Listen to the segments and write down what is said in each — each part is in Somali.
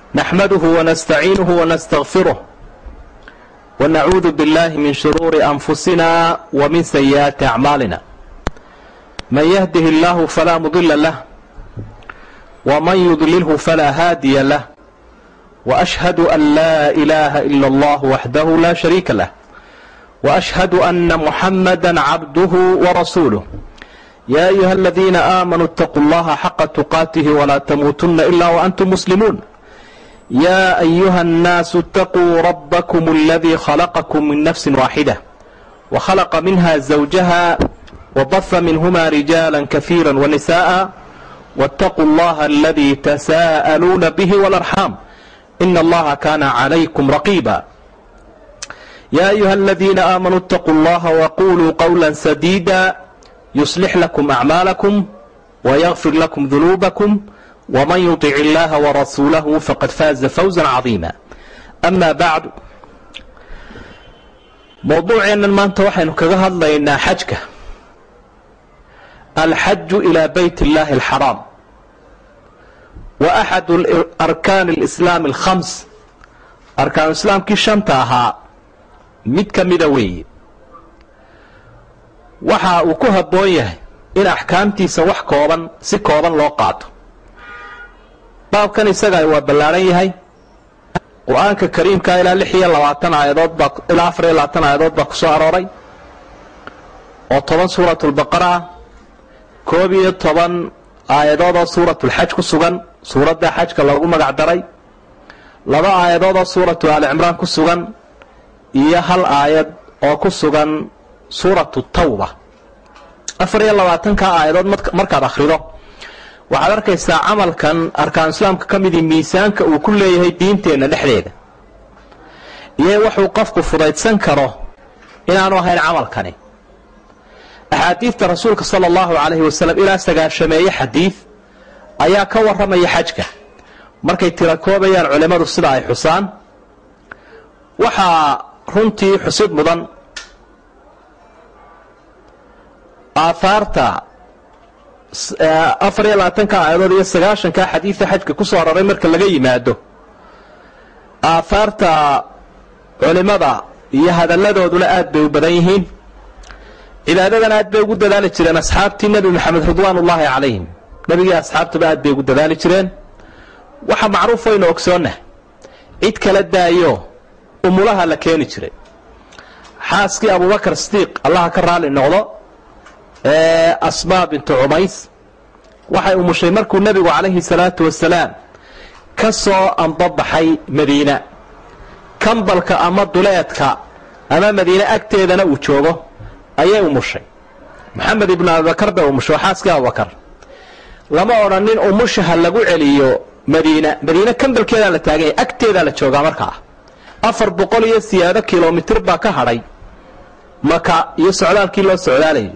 نحمده ونستعينه ونستغفره ونعوذ بالله من شرور أنفسنا ومن سيئات أعمالنا من يهده الله فلا مضل له ومن يضلله فلا هادي له وأشهد أن لا إله إلا الله وحده لا شريك له وأشهد أن محمدا عبده ورسوله يا أيها الذين آمنوا اتقوا الله حق تقاته ولا تموتن إلا وأنتم مسلمون يا أيها الناس اتقوا ربكم الذي خلقكم من نفس واحدة وخلق منها زوجها وبث منهما رجالا كثيرا ونساء واتقوا الله الذي تساءلون به والأرحام إن الله كان عليكم رقيبا يا أيها الذين آمنوا اتقوا الله وقولوا قولا سديدا يصلح لكم أعمالكم ويغفر لكم ذنوبكم ومن يطع الله ورسوله فقد فاز فوزا عظيما أما بعد mowduuceennan maanta waxaynu kaga hadlaynaa xajka alxaju ilaa bayt اllahi اlxaraam wa axadu arkaani اlislaami اlkhams arkaanu islaamkii shanta ahaa mid ka mida weeye waxa uu ku habboon yahay in axkaamtiisa wax kooban si kooban loo qaato baabkan isaga waa ballaaran yahay qur-aanka kariimka ilaa lix iyo labaatan aayadood baa ilaa afar iyo labaatan aayadood baa ku soo arooray oo toban suuratulbaqara ah koob iyo toban aayadood oo suuratulxaj ku sugan suuradda xajka loogu magac daray laba aayadood oo suuratu aali cimraan ku sugan iyo hal aayad oo ku sugan suuratu tawba afar iyo labaatanka aayadood markaad akhrido waxaad arkaysaa camalkan arkaan islaamka ka midii miisaanka uu ku leeyahay diinteenna dhexdeeda iyo wuxuu qofku fudaydsan karo inaanu ahayn camalkani axaadiidta rasuulka sala allahu calayhi wasalam ilaa sagaashameeye xadiid ayaa ka warramaya xajka markay tirakoobayaan culimmadu sida ay xusaan waxaa runtii xusid mudan aahaarta afar iyo labaatanka aayadood iyo sagaashanka xadiidka xajka ku soo aroray marka laga yimaado aahaarta culimmada iyo hadalladooduna aad bay u badan yihiin cibaadadan aad bay ugu dadaali jireen asxaabtii nebi maxamed ridwaan ullaahi calayhim nebigii asxaabtuba aad bay ugu dadaali jireen waxa macruuf waynu ogsoonnah cid kala daayo umulaha la keeni jiray xaaskii abubakar sidiiq allaha ka raali noqdo asmaa bintu cumays waxay umushay markuu nebigu calayhi salaatu wasalaam ka soo ambabaxay madiina kambalka ama duleedka ama madiine agteedana uu joogo ayay umushay maxamed ibnu abibakar bay umushay waa xaaskii abubakar lama odhanin umushaha lagu celiyo madiina madiine kambalkeedaa la taaganya agteedaa la joogaa markaa afar boqol iyo siyaado kilomitir baa ka hadhay maka iyo socdaalkii loo socdaalayay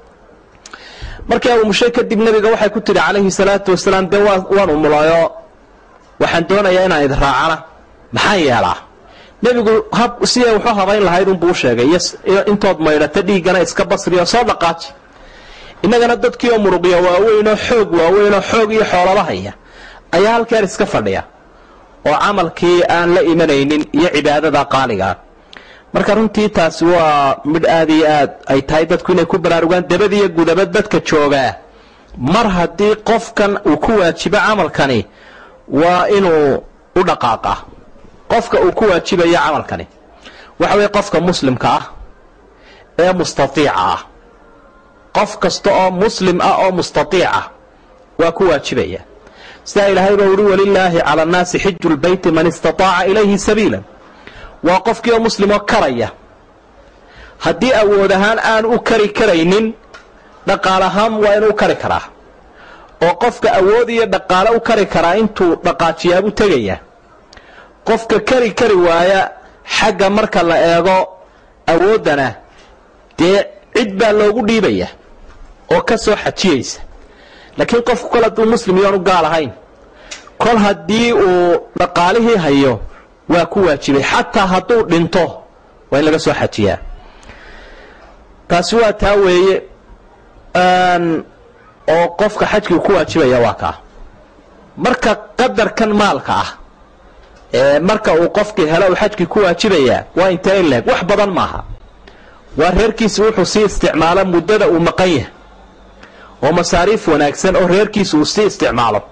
markii ay umushay kadib nebiga waxay ku tidhi calayhi salaatu wasalaam dee waan umulayo waxaan doonayaa inaan idin raacana maxaan yeelaa nebigu hab siday wuxuu habayn lahayd unbuu u sheegay iyo intood maydhata dhiiggana iska basriyo soo dhaqaaji innagana dadkii oo muruqya waaweynoo xoog waaweynoo xoog iyo xoolaba haya ayaa halkeer iska fadhiya oo camalkii aan la imanaynin iyo cibaadada qaaligaa marka runtii taasi waa midh aad iyo aad ay tahay dadku inay ku baraarugaan dabad iyo gudaba dadka joogaa mar haddii qofkan uu ku waajibo camalkani waa inuu u dhaqaaqa qofka uu ku waajibayo camalkani waxa weye qofka muslimka ah ee mustaiica ah qof kasta oo muslim ah oo mustaiica waa ku waajibaya sidaa ilaahay baa uhi walilaahi cala annaasi xiju lbeyti man istataaca ilayhi sabiila waa qofkii oo muslimoo karaya haddii awood ahaan aan u kari karaynin dhaqaal ahaan waa inuu kari karaa oo qofka awood iyo dhaqaale u kari karaa intuu dhaqaajiyaabuu tegaya qofka kari kari waaya xagga marka la eego awooddana dee cid baa loogu dhiibaya oo ka soo xajiyaysa laakiin qofku kol hadduu muslim yoonu gaal ahayn kol haddii uu dhaqaalihii hayo waa ku waajibay xataa hadduu dhinto waa in laga soo xajiyaa taasi waa taa weeye oo qofka xajkii ku waajibaya waa kaa marka qadarkan maalka ah marka uu qofkii helo uu xajkii ku waajibayaa waa intee in leeg wax badan maaha waa reerkiisi wuxuu sii isticmaalo muddada uu maqan yahay oo masaariif wanaagsan oo reerkiisa uu sii isticmaalo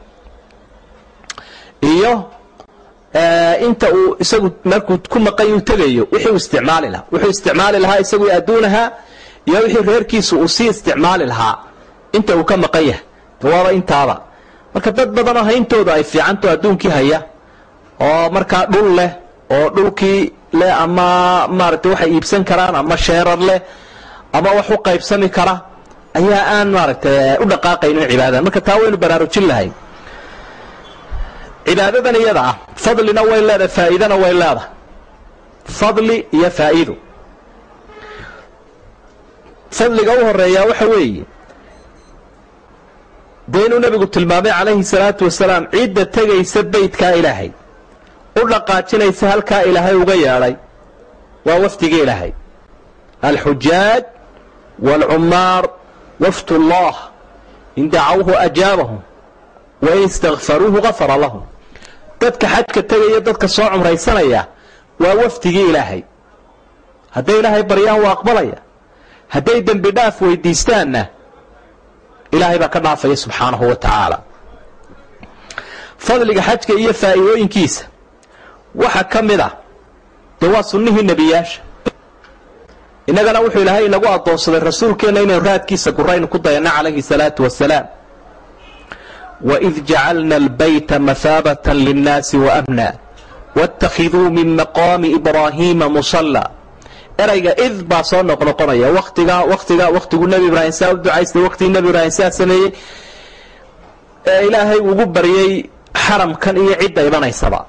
iyo inta uu isagu markuu ku maqan uu tegayo wixii uu isticmaali lahaa wuxuu isticmaali lahaa isagu adduunahaa iyo wixii reerkiisa uu sii isticmaali lahaa inta uu ka maqan yahay waaba intaaba marka dad badanoo hayntooda ay fiicanto adduunkii haya oo markaa dhul leh oo dhulkii leh ama maaragtay waxay iibsan karaan ama sheerar leh ama wax u qaybsami kara ayaa aan maaragtay u dhaqaaqaynin cibaadada marka taa waynu baraarujin lahay cibaadadan iyada ah fadlina way leedahay faa'iidana way leedahay fadli iyo faa'iido fadliga u horeeyaa waxa weeye dee inuu nebigu tilmaamay calayhi salaatu wasalaam cidda tegaysa beydkaa ilaahay u dhaqaajinaysa halkaa ilaahay uga yeedhay waa wafdigii ilaahay alxujaaj waalcummaar wafd ullah in dacawhu ajaabahum wain istakfaruuhu gafara lahum dadka xajka tegaya dadka soo cumraysanaya waa wafdigii ilaahay hadday ilaahay baryaan waa aqbalaya hadday dembi dhaaf weydiistaanna ilaahay baa ka dhaafaya subxaanahu wa tacaala fadliga xajka iyo faa'iidooyinkiisa waxaa ka mid ah dee waa sunnihii nebiyaasha innagana wuxuu ilaahay inagu addoonsaday rasuulkeenna inaynu raadkiisa guraynu ku dayanno calayhi salaatu wasalaam waid jacalna albayta mahaabata linnaasi waamna waاttakhiduu min maqaami ibraahiima musalla erayga id baa soo noqnoqonaya watiga watiga wakhtiguu nebi ibraahim saa u ducaystay waktigii nebi ibraahim saa sameeyey ee ilaahay ugu baryey xaramkan iyo cidda imanaysaba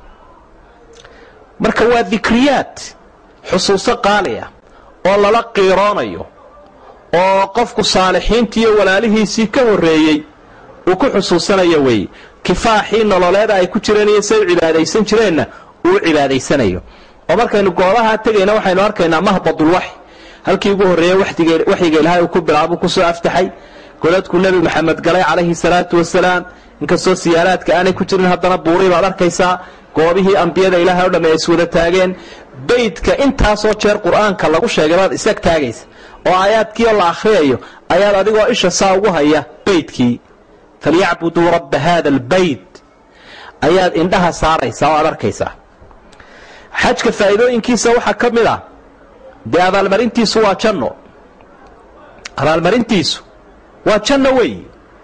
marka waa dikriyaad xusuuso qaaliya oo lala qiiroonayo oo qofku saalixiintii iyo walaalihiisii ka horreeyey uu ku xusuusanayo weeye kifaaxii nololeeda ay ku jireen iyo say u cibaadaysan jireenna uu cibaadaysanayo oo markaynu goobahaa tegayna waxaynu arkaynaa mahbadulwaxy halkii ugu horreeyey waxyiga ilaahay uu ku bilaabuu kusoo aftaxay godadku nebi maxamed galay calayhi salaatu wasalaam inkastoo siyaaraadka aanay ku jirin haddana buurii baad arkaysaa goobihii ambiyada ilaahay o dhamme ay iswada taageen beydka intaasoo jeer qur-aanka lagu sheegay baad isag taagaysa oo aayaadkiioo la akhriyayo ayaad adigoo isha saa ugu haya beydkii falyacbuduu rabba haada albayt ayaad indhaha saaraysaa oo aad arkaysaa xajka faa'iidooyinkiisa waxaa ka mid ah dee abaalmarintiisu waa janno abaalmarintiisu waa janno weey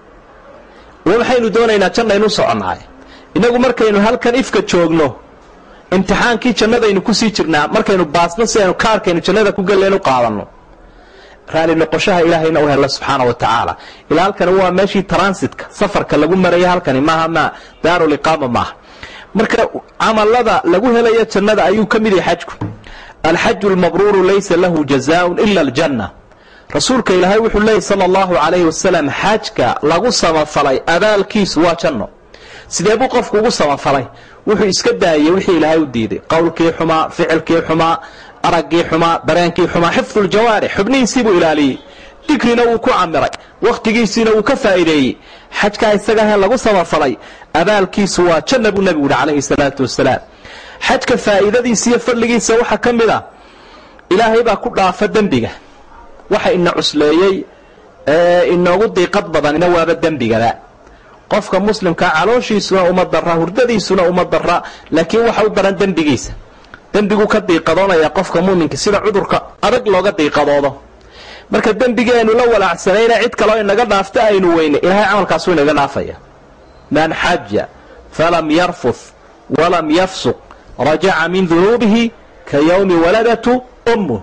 waxaynu doonaynaa jannaynu soconnaay innagu markaynu halkan ifka joogno imtixaankii jannadaynu kusii jirnaa markaynu baasno si aynu kaarkaynu jannada ku gelleen u qaadanno raali noqoshaha ilaahayna u hella subxaana wa tacaala ilaa halkani waa meeshii transitka safarka lagu maraya halkani maaha ma daaruliqaama maaha marka camalada lagu helayo jannada ayuu ka mid yahay xajku alxaju lmabruuru laysa lahu jazaaun ila aljanna rasuulka ilaahay wuxuu leeyay sala allahu calayhi wasalam xajka lagu samafalay abaalkiisu waa janno sidee buu qofku ugu samafalay wuxuu iska daayey wixii ilaahay u diiday qowlkii xumaa ficilkii xumaa araggii xumaa dareenkii xumaa xifdu ljawaarix xubnihiisii buu ilaaliyey dikrina wuu ku camiray wakhtigiisiina wuu ka faa'iideeyey xajkaa isagahe lagu samafalay abaalkiisu waa janna buu nebigu yihi calayhi salaatu wasalaam xajka faa'iidadiisa iyo fadligiisa waxaa ka mid a ilaahay baa ku dhaafa dembiga waxa ina cusleeyey ee inoogu diiqad badanina waaba dembigaba qofka muslimkaa calooshiisuna uma dara hurdadiisuna uma dara laakiin waxa u daran dembigiisa dembiguu ka diiqadoonaya qofka muminka sida cudurka adag looga diiqadoodo marka dembigeenu la walaacsanayna cid kaloo inaga dhaafta aynu weyne ilahay camalkaasu inaga dhaafaya man xaja falam yarfuth walam yafsuq rajaca min dunuubihi ka yowmi waladatu ummuh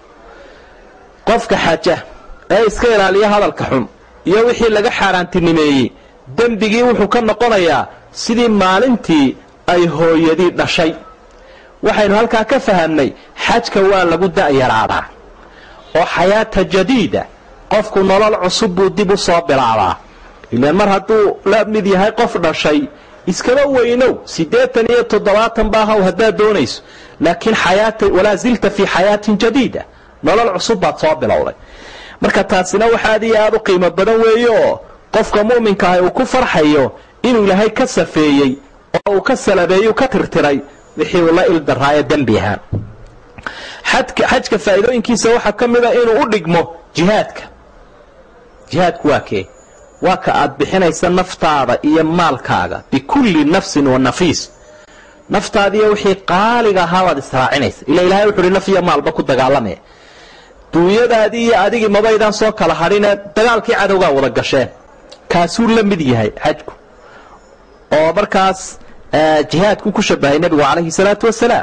qofka xaja ee iska ilaaliya hadalka xun iyo wixii laga xaaraantinimeeyey dembigii wuxuu ka noqonayaa sidii maalintii ay hooyadii dhashay waxaynu halkaa ka fahamnay xajka waa lagu da'yaraadaa oo xayaata jadiida qofku nolol cusub buu dib u soo bilaabaa ilaan mar hadduu la mid yahay qof dhashay iskaba weynow siddeetan iyo toddobaatan baahaw haddaad doonayso laakiin xayaata walaa zilta fii xayaatin jadiida nolol cusub baad soo bilowday marka taasina waxa aad iyo aada u qiimo badan weeye oo qofka mu'minka ah uu ku farxayo inuu ilaahay ka safeeyey oo uu ka salabeeyu ka tirtiray wixii uu la ildaraayo dembi ahaan xajka faa'iidooyinkiisa waxaa ka mida inuu u dhigmo jihaadka jihaadku waa kee waa ka aad bixinaysa naftaada iyo maalkaaga bikulli nafsin wa nafiis naftaadiiyo wixii qaaliga ahaa baad israacinaysa ila ilahay wuxu uhi naf iyo maalba ku dagaalamee duunyadaadii iyo adigii mabaydaan soo kala hadhine dagaalkii cadowgaa wada gasheen kaasuu la mid yahay xajku oo markaas jihaadku ku shabahay nebigu calayhi salaatu wasalaam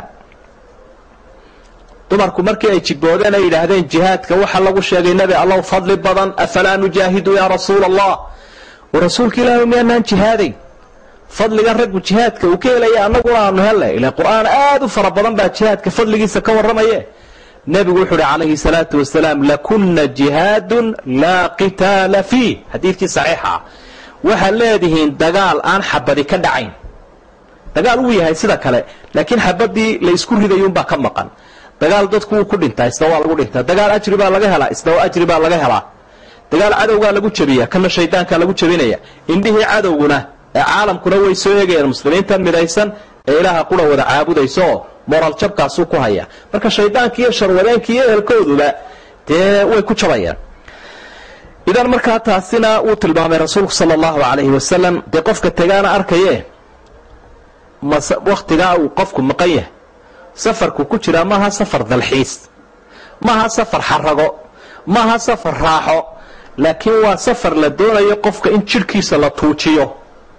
dumarku markii ay jiboodeen ay yidhaahdeen jihaadka waxa lagu sheegay nebi allow fadli badan afalaa nujaahidu yaa rasuula allah wa rasuulka ilaahi miyaanaan jihaadayn fadliga raggu jihaadka uu ka helaya annaguna aanu hellay ila qur'aan aad u fara badan baa jihaadka fadligiisa ka warramaye nebigu wuxuu uhi calayhi salaatu wasalaam lakuna jihaadun laa qitaala fiih xadiidkii saxiixa ah waxaad leedihiin dagaal aan xabadi ka dhacayn dagaal uu yahay sida kale laakiin xabadii la isku ridayuunbaa ka maqan dagaal dadku wuu ku dhintaa isna waa lagu dhintaa dagaal ajri baa laga helaa isna ajri baa laga helaa dagaal cadowgaa lagu jebiya kana shaydaankaa lagu jebinaya indhihii cadowguna ee caalamkuna way soo eegayaan muslimiintan midaysan ee ilaaha qura wada caabudaysa oo moral jabkaasuu ku haya marka shaydaanki iyo sharwadeenki iyo ehelkooduba dee way ku jabayaan idan markaa taasina wuu tilmaamay rasuulku sala allahu calayhi wasalam dee qofka tegaana arkaye wakhtigaa uu qofku maqan yahay safarku ku jiraa maaha safar dalxiis maaha safar xarago maaha safar raaxo laakiin waa safar la doonayo qofka in jidhkiisa la tuujiyo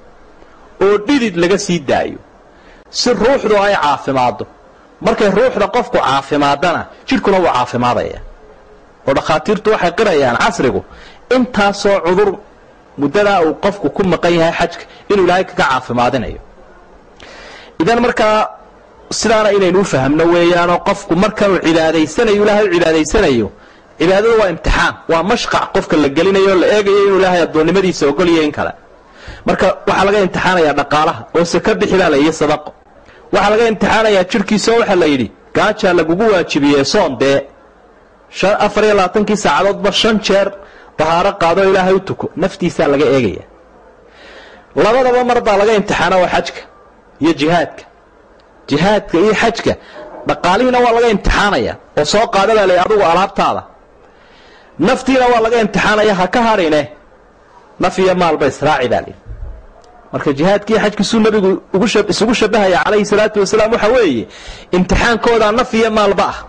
oo dhidid laga sii daayo si ruuxdu ay caafimaaddo markay ruuxda qofku caafimaadana jidhkuna wuu caafimaadaya oo dhakhaatiirtu waxay qirayaan casrigu intaasoo cudur muddadaa uu qofku ku maqan yahay xajka inuu ilaahay kaga caafimaadinayo idan markaa sidaana inaynu u fahamno weeyaanoo qofku markanuu cibaadaysanayo ilaahay u cibaadaysanayo cibaadadu waa imtixaan waa mashqac qofka la gelinayo o la eegayo inuu ilaahay addoonnimadiisa ogolyayo in kale marka waxaa laga imtixaanayaa dhaqaalaha oo saka bixi baa la yidhi sadaqo waxaa laga imtixaanayaa jidhkiisa oo waxaa la yidhi gaajaa lagugu waajibiyey soon dee afar iyo labaatankii saacadoodba shan jeer dahaaro qaadoo ilaahay u tuko naftiisaa laga eegaya labadaba mar baa laga imtixaana waa xajka iyo jihaadka jihaadka iyo xajka dhaqaalihiina waa laga imtixaanaya oo soo qaada baa lay adugu alaabtaada naftiina waa laga imtixaanaya ha ka hadhine naf iyo maalba israaci baa lii marka jihaadkiiyo xajkiisuu nabigu isugu shabahaya calayhi salaatu wasalaam waxa weeye imtixaankoodaa naf iyo maalba ah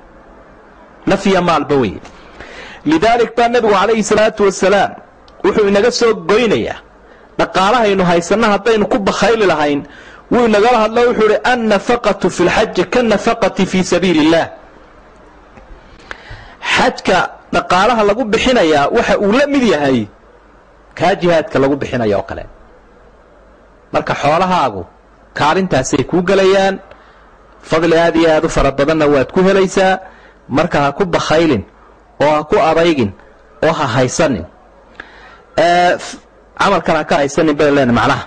naf iyo maalba wey lidaalik baa nebigu calayhi salaatu wasalaam wuxuu inaga soo goynayaa dhaqaalahaynu haysanna haddaynu ku bakhayli lahayn wuu inagala hadlo wuxuu uhi annafaqatu fi lxaji kanafaqati fii sabiili illah xajka dhaqaalaha lagu bixinayaa waxa uu la mid yahay kaa jihaadka lagu bixinaya oo kale marka xoolahaagu kaalintaasay kuu gelayaan fadli aad iyo aad u fara badanna waad ku helaysaa marka ha ku bakhaylin oo ha ku adaygin oo ha haysanin camalkan ha ka haysanin bay leen macnaha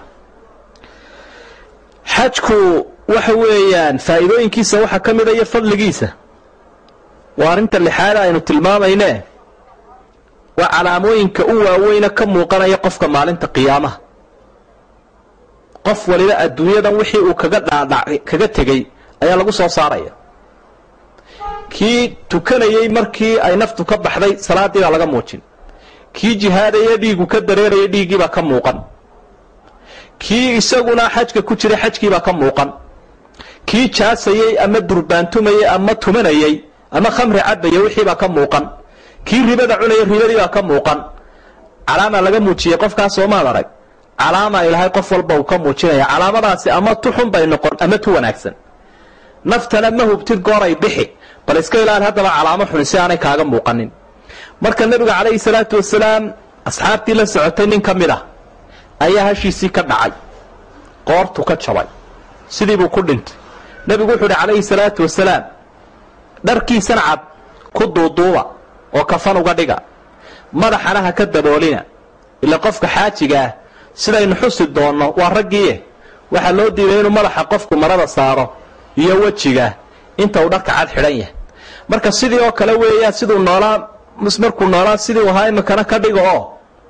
xajku waxa weeyaan faa'iidooyinkiisa waxaa ka mida iyo fadligiisa waa arrinta lixaada aynu tilmaamayne waa calaamooyinka u waaweyna ka muuqanaya qofka maalinta qiyaamaha qof waliba adduunyadan wixii uu kaga dhaadhac kaga tegey ayaa lagu soo saaraya kii tukanayey markii ay naftu ka baxday salaaddii baa laga muujin kii jihaadaya dhiigu ka dareeraya dhiiggiibaa ka muuqan kii isaguna xajka ku jiray xajkiibaa ka muuqan kii jaasayey ama durbaantumayey ama tumanayey ama khamri cabaya wixiibaa ka muuqan kii ribada cunaya ribadiibaa ka muuqan calaamaa laga muujiyey qofkaas soomaad arag calaamaa ilaahay qof walba uu ka muujinaya calaamadaasi ama tu xun bay noqon ama tu wanaagsan naftana ma hubtid gooray bixi bal iska ilaali haddaba calaamo xuni si aanay kaaga muuqanin marka nebiga calayhi salaatu wasalaam asxaabtii la socotay nin ka mid ah ayaa hashiisii ka dhacay qoortu ka jabay sidii buu ku dhintay nebigu wuxuu uhi calayhi salaatu wasalaam dharkiisana cad ku duuduuba oo kafan uga dhiga madaxana ha ka daboolina ila qofka xaajiga ah sidaynu xusi doonno waa raggiie waxaa loo diiday inuu madaxa qofku marada saaro iyo wejiga inta uu dharka cad xidhan yahay marka sidii oo kale weeyaan siduu noolaa markuu noolaa sidii u ahaa iminkana ka dhiga oo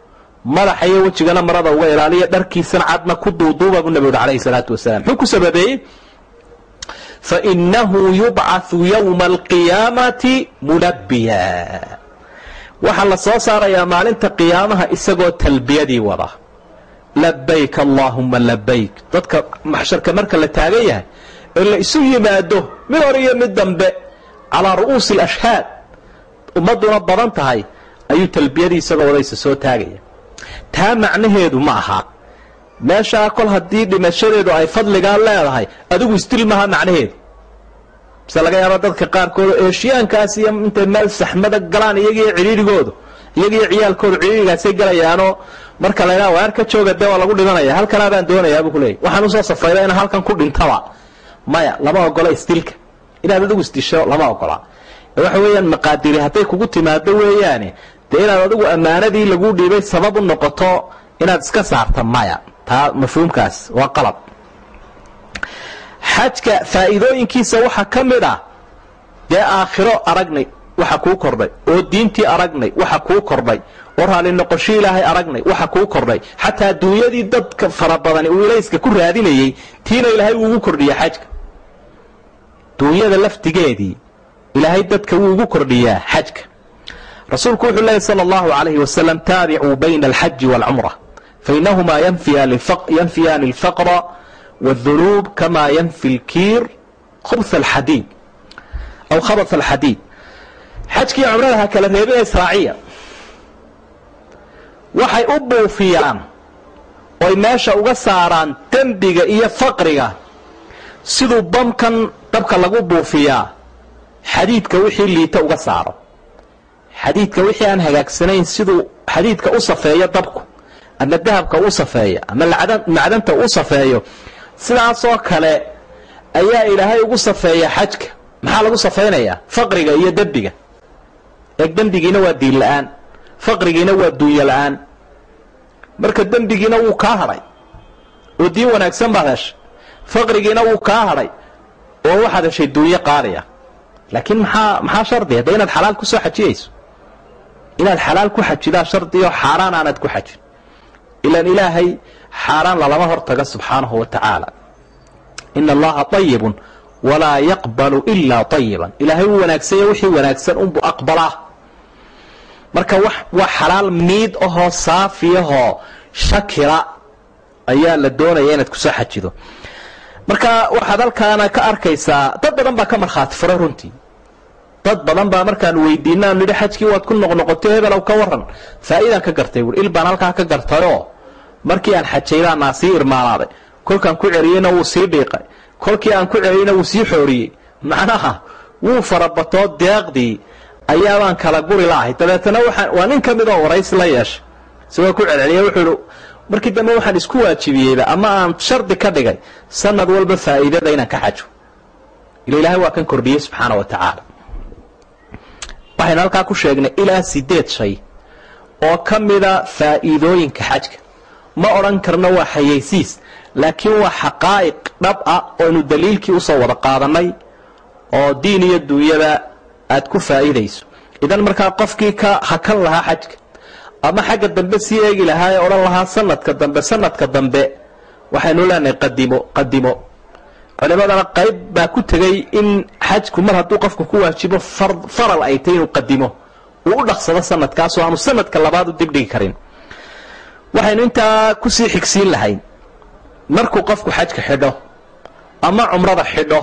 madaxa iyo wejigana marada uga ilaaliya dharkiisana cadna ku duuduuba buu nabi uri alayhi salaatu wasalaam muxuu ku sababeeyey fainahu yubcathu yowma alqiyaamati mulabbiya waxaa la soo saarayaa maalinta qiyaamaha isagoo talbiyadii wada labayk allaahuma labayk dadka maxsharka marka la taagan yahay ee la isu yimaado mid hor iyo mid dambe calaa ru'uusi alashhaad ummadduna badan tahay ayuu talbiyadii isagoo wadaysa soo taagaya taa macnaheedu ma aha meeshaa kol haddii dhimashadeedu ay fadligaa leedahay adigu isdil maha macnaheedu mise laga yaaba dadka qaarkood eeshiyaankaas iyo intay meel saxmada galaan iyagiyo cidhiirigoodu iyagiyo ciyaalkoodu cidhiirigaasay galayaanoo marka laydhaha waar ka jooga dee waa lagu dhimanaya halkanaa baan doonayaa buu kuleeyay waxaan usoo safrayda inaan halkan ku dhintaba maya lama ogola isdilka inaad adigu isdisho lama ogola waxa weeyaan maqaadiri hadday kugu timaado weeyaane dee inaad adigu ammaanadii lagu dhiibay sabab u noqoto inaad iska saarta maya taa mafhuumkaas waa qalab xajka faa'iidooyinkiisa waxaa ka mid ah dee aakhiro aragnay waxa kuu kordhay oo diintii aragnay waxa kuu kordhay oo raalli noqosho ilaahay aragnay waxa kuu kordhay xataa adduunyadii dadka fara badani uu ilayska ku raadinayey tiina ilaahay wuu ugu kordhiya xajka duunyada laftigeedii ilaahay dadka wuu ugu kordhiyaa xajka rasuulku wuxuu leeyay sala allahu calayhi wasalam taabicuu bayna alxaji waalcumra fainahumaa yanfiyaani alfaqra wاdunuub kama yanfi lkiir khubh alxadiid aw khabat alxadiid xajkii cumrada ha kala reebina israaciya waxay u buufiyaan oy meesha uga saaraan dembiga iyo faqriga siduu bamkan dabka lagu buufiyaa xadiidka wixii liita uga saaro xadiidka wixii aan hagaagsanayn siduu xadiidka u safeeyo dabku ama dahabka u safeeyo ama macdanta u safeeyo sidaasoo kale ayaa ilaahay ugu safeeya xajka maxaa lagu safaynayaa faqriga iyo dembiga eeg dembigiina waa diin la-aan faqrigiina waa duunyo la-aan marka dembigiina wuu kaa hadhay oo diin wanaagsan baad heshay faqrigiina wuu kaa hadhay oo waxaad heshay duunyo qaadaya laakiin maxaa maxaa shardi hadda inaad xalaal ku soo xajiyayso inaad xalaal ku xajidaa shardiyo xaaraan aanad ku xajin ilaan ilaahay xaaraan lalama hortaga subxaanahu wa tacaala ina allaha ayibun walaa yaqbalu ilaa ayiban ilaahay wuu wanaagsanya wixii wanaagsan unbu aqbalaa marka waa xalaal miid ahoo saafiyahoo shakira ayaa la doonaya inaad kusoo xajido marka waxaad halkaana ka arkaysaa dad badan baa ka markhaati furay runtii dad badan baa markaan weydiinaan nidhi xajkii waad ku noqnoqotay hebelow ka waran faa'iidaan ka gartay buui il baan halkaa ka gartayoo markii aan xajaybaa naa sii irmaalaaday kolkaan ku celiyeyna wuu sii dhiiqay kolkii aan ku celiyeyna wuu sii xooriyey macnaha wuu farabatoo deeqdii ayaabaan kala guri laahay dabeetana waa nin ka mid oo waraysi la yeeshay isagoo ku celceliya wuxuu ihi markii dambe waxaan isku waajibiyeyba ama aan shardi ka dhigay sanad walba faa'iidada inaan ka xajo ila ilaahay waa kan kordhiyey subxaana wa tacaala waxaynu halkaa ku sheegnay ilaa sideed shay oo ka mida faa'iidooyinka xajka ma odhan karno waa xayaysiis laakiin waa xaqaa'iq dhab ah ooaynu daliilkii usoo wada qaadanay oo diin iyo duunyada aad ku faa'iidayso idan markaa qofkii ka hakan lahaa xajka ama xagga dambe sii eegi lahaa ee odhan lahaa sanadka dambe sanadka dambe waxaynu leenahay qadimo qadimo culimadana qayb baa ku tegay in xajku mar hadduu qofku ku waajibo faral ay tay inuu qadimo uu u dhaqsado sanadkaasoo aanu sanadka labaad u dibdhigi karin waxaynu intaa kusii xigsiin lahayn markuu qofku xajka xidho ama cumrada xidho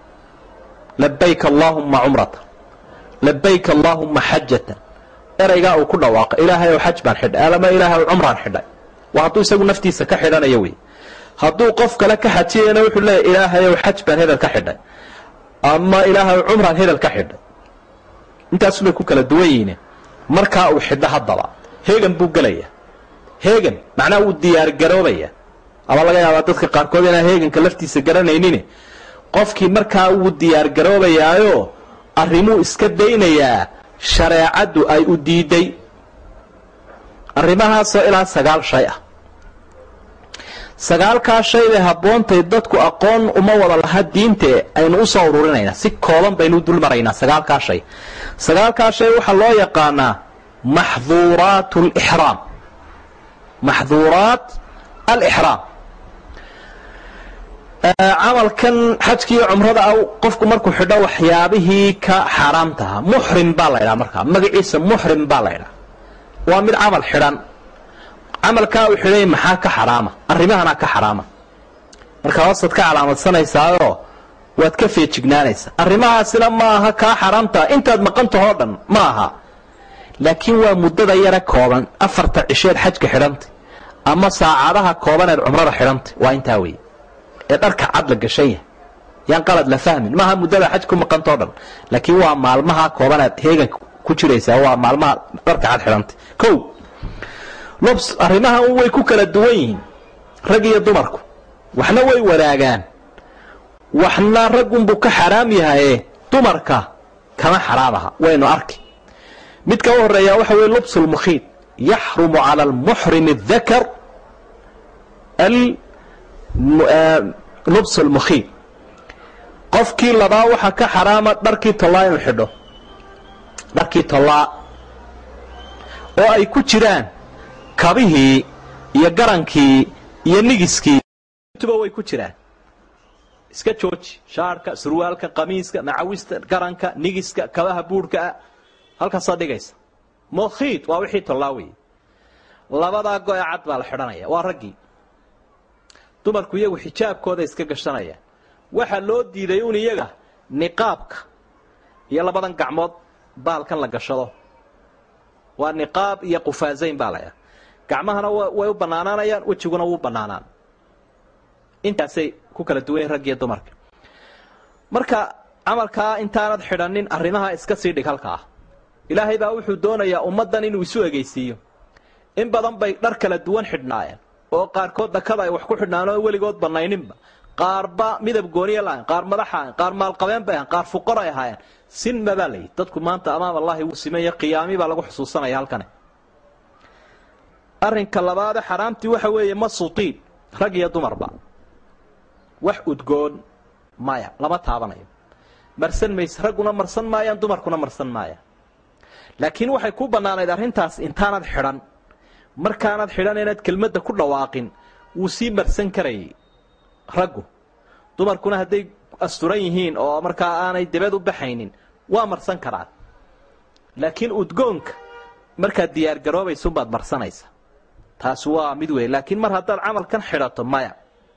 labayk allaahumma cumrata labayk allaahumma xajatan eraygaa uu ku dhawaaqo ilaahay ow xaj baan xidhay alama ilaahay ow cumraan xidhay waa hadduu isagu naftiisa ka xidhanayo wey hadduu qof kale ka xajiyayna wuxuu leeyahy ilaahay ow xaj baan hebel ka xidhay ama ilaahay ow cumraan hebel ka xidhay intaasubay ku kala duwan yihiin markaa uu xidho haddaba heegan buu gelaya heegan macnaha wuu diyaargaroobaya ama laga yaabaa dadka qaarkood inaan heeganka laftiisa garanaynin qofkii markaa wuu diyaargaroobayaayo arrimuu iska daynayaa shareecaddu ay u diiday arrimahaasoo ilaa sagaal shay ah sagaalkaa shay bay habboontay dadku aqoon uma wada laha diintae aynu u soo ururinaynaa si kooban baynu u dul maraynaa sagaalkaa shay sagaalkaa shay waxaa loo yaqaanaa maxduuraat lixraam maxduuraat alixraam camalkan xajkiiyo cumrada a qofku markuu xidho waxyaabihii ka xaaraamtaha muxrim baa la ydhaha markaa magaciisa muxrim baa la ydhaha waa mid camal xidhan camalkaa uu xidhay maxaa ka xaraama arrimahanaa ka xaraama markaa hoostaad ka calaamadsanaysaayoo waad ka feejignaanaysaa arrimahaasina ma aha kaa xaraamtaha intaad maqantahoo dhan ma aha laakiin waa muddada yara kooban afarta cisheed xajka xidhantay ama saacadaha koobaneed cumrada xidhantay waa intaa weeye ee dharka cad la gashan yahay yaan qalad la fahmin maaha muddada xaj ku maqantao dhan laakiin waa maalmaha koobaneed heeganka ku jiraysaa waa maalmaha dharka cad xidhantay o lobs arrimahan way ku kala duwan yihiin rag iyo dumarku waxna way wadaagaan waxna raggunbuu ka xaraam yahaye dumarka kama xaraam aha waynu arki midka u horeeya waxa weye lubs lmukhiid yaxrumu cala almuxrim اdakar lubs lmukhiid qofkii labaa waxaa ka xaraama dharkii tollaa inuu xidho dharkii tollaa oo ay ku jiraan kabihii iyo garankii iyo nigiskii tuba way ku jiraan iska jooji shaarka surwaalka qamiiska macawista garanka nigiska kabaha buurhkaa halkaasaa dhigaysa mukhiid waa wixii tollaa wey labadaa go-e cad baa la xidhanaya waa raggii dumarku iyagu xijaabkooda iska gashanayaan waxaa loo diiday un iyaga niqaabka iyo labadan gacmood baalkan la gashado waa niqaab iyo qufaasayn baa layaa gacmahana way u bannaanaanayaan wejiguna wuu bannaanaan intaasay ku kala duwanyiin rag iyo dumarka marka camalkaa intaanad xidhanin arrimaha iska sii dhig halkaa ilaahay baa wuxuu doonayaa ummaddan inuu isu egeysiiyo in badan bay dhar kala duwan xidhnaayeen oo qaarkood dhakada ay wax ku xidhnaan oo weligood bannayninba qaarba midab gooniya lahayn qaar madaxa ahayn qaar maalqabeen bay ahayn qaar fuqar ay ahaayeen sinma baa layidhi dadku maanta amaam allahi wuu simaya qiyaami baa lagu xusuusanaya halkani arrinka labaade xaraamtii waxa weeye masutiin rag iyo dumarba wax udgoon maya lama taabanayo marsan mayse ragguna marsan maayaan dumarkuna marsan maayaan laakiin waxay ku bannaanayd arrintaas intaanad xidhan markaanad xidhan inaad kelmadda ku dhawaaqin wuu sii marsan karayay raggu dumarkuna hadday asturan yihiin oo markaa aanay dibad u baxaynin waa marsan karaan laakiin udgoonka markaad diyaargaroobaysunbaad marsanaysa taasi waa mid wey laakiin mar haddaad camalkan xidhato maya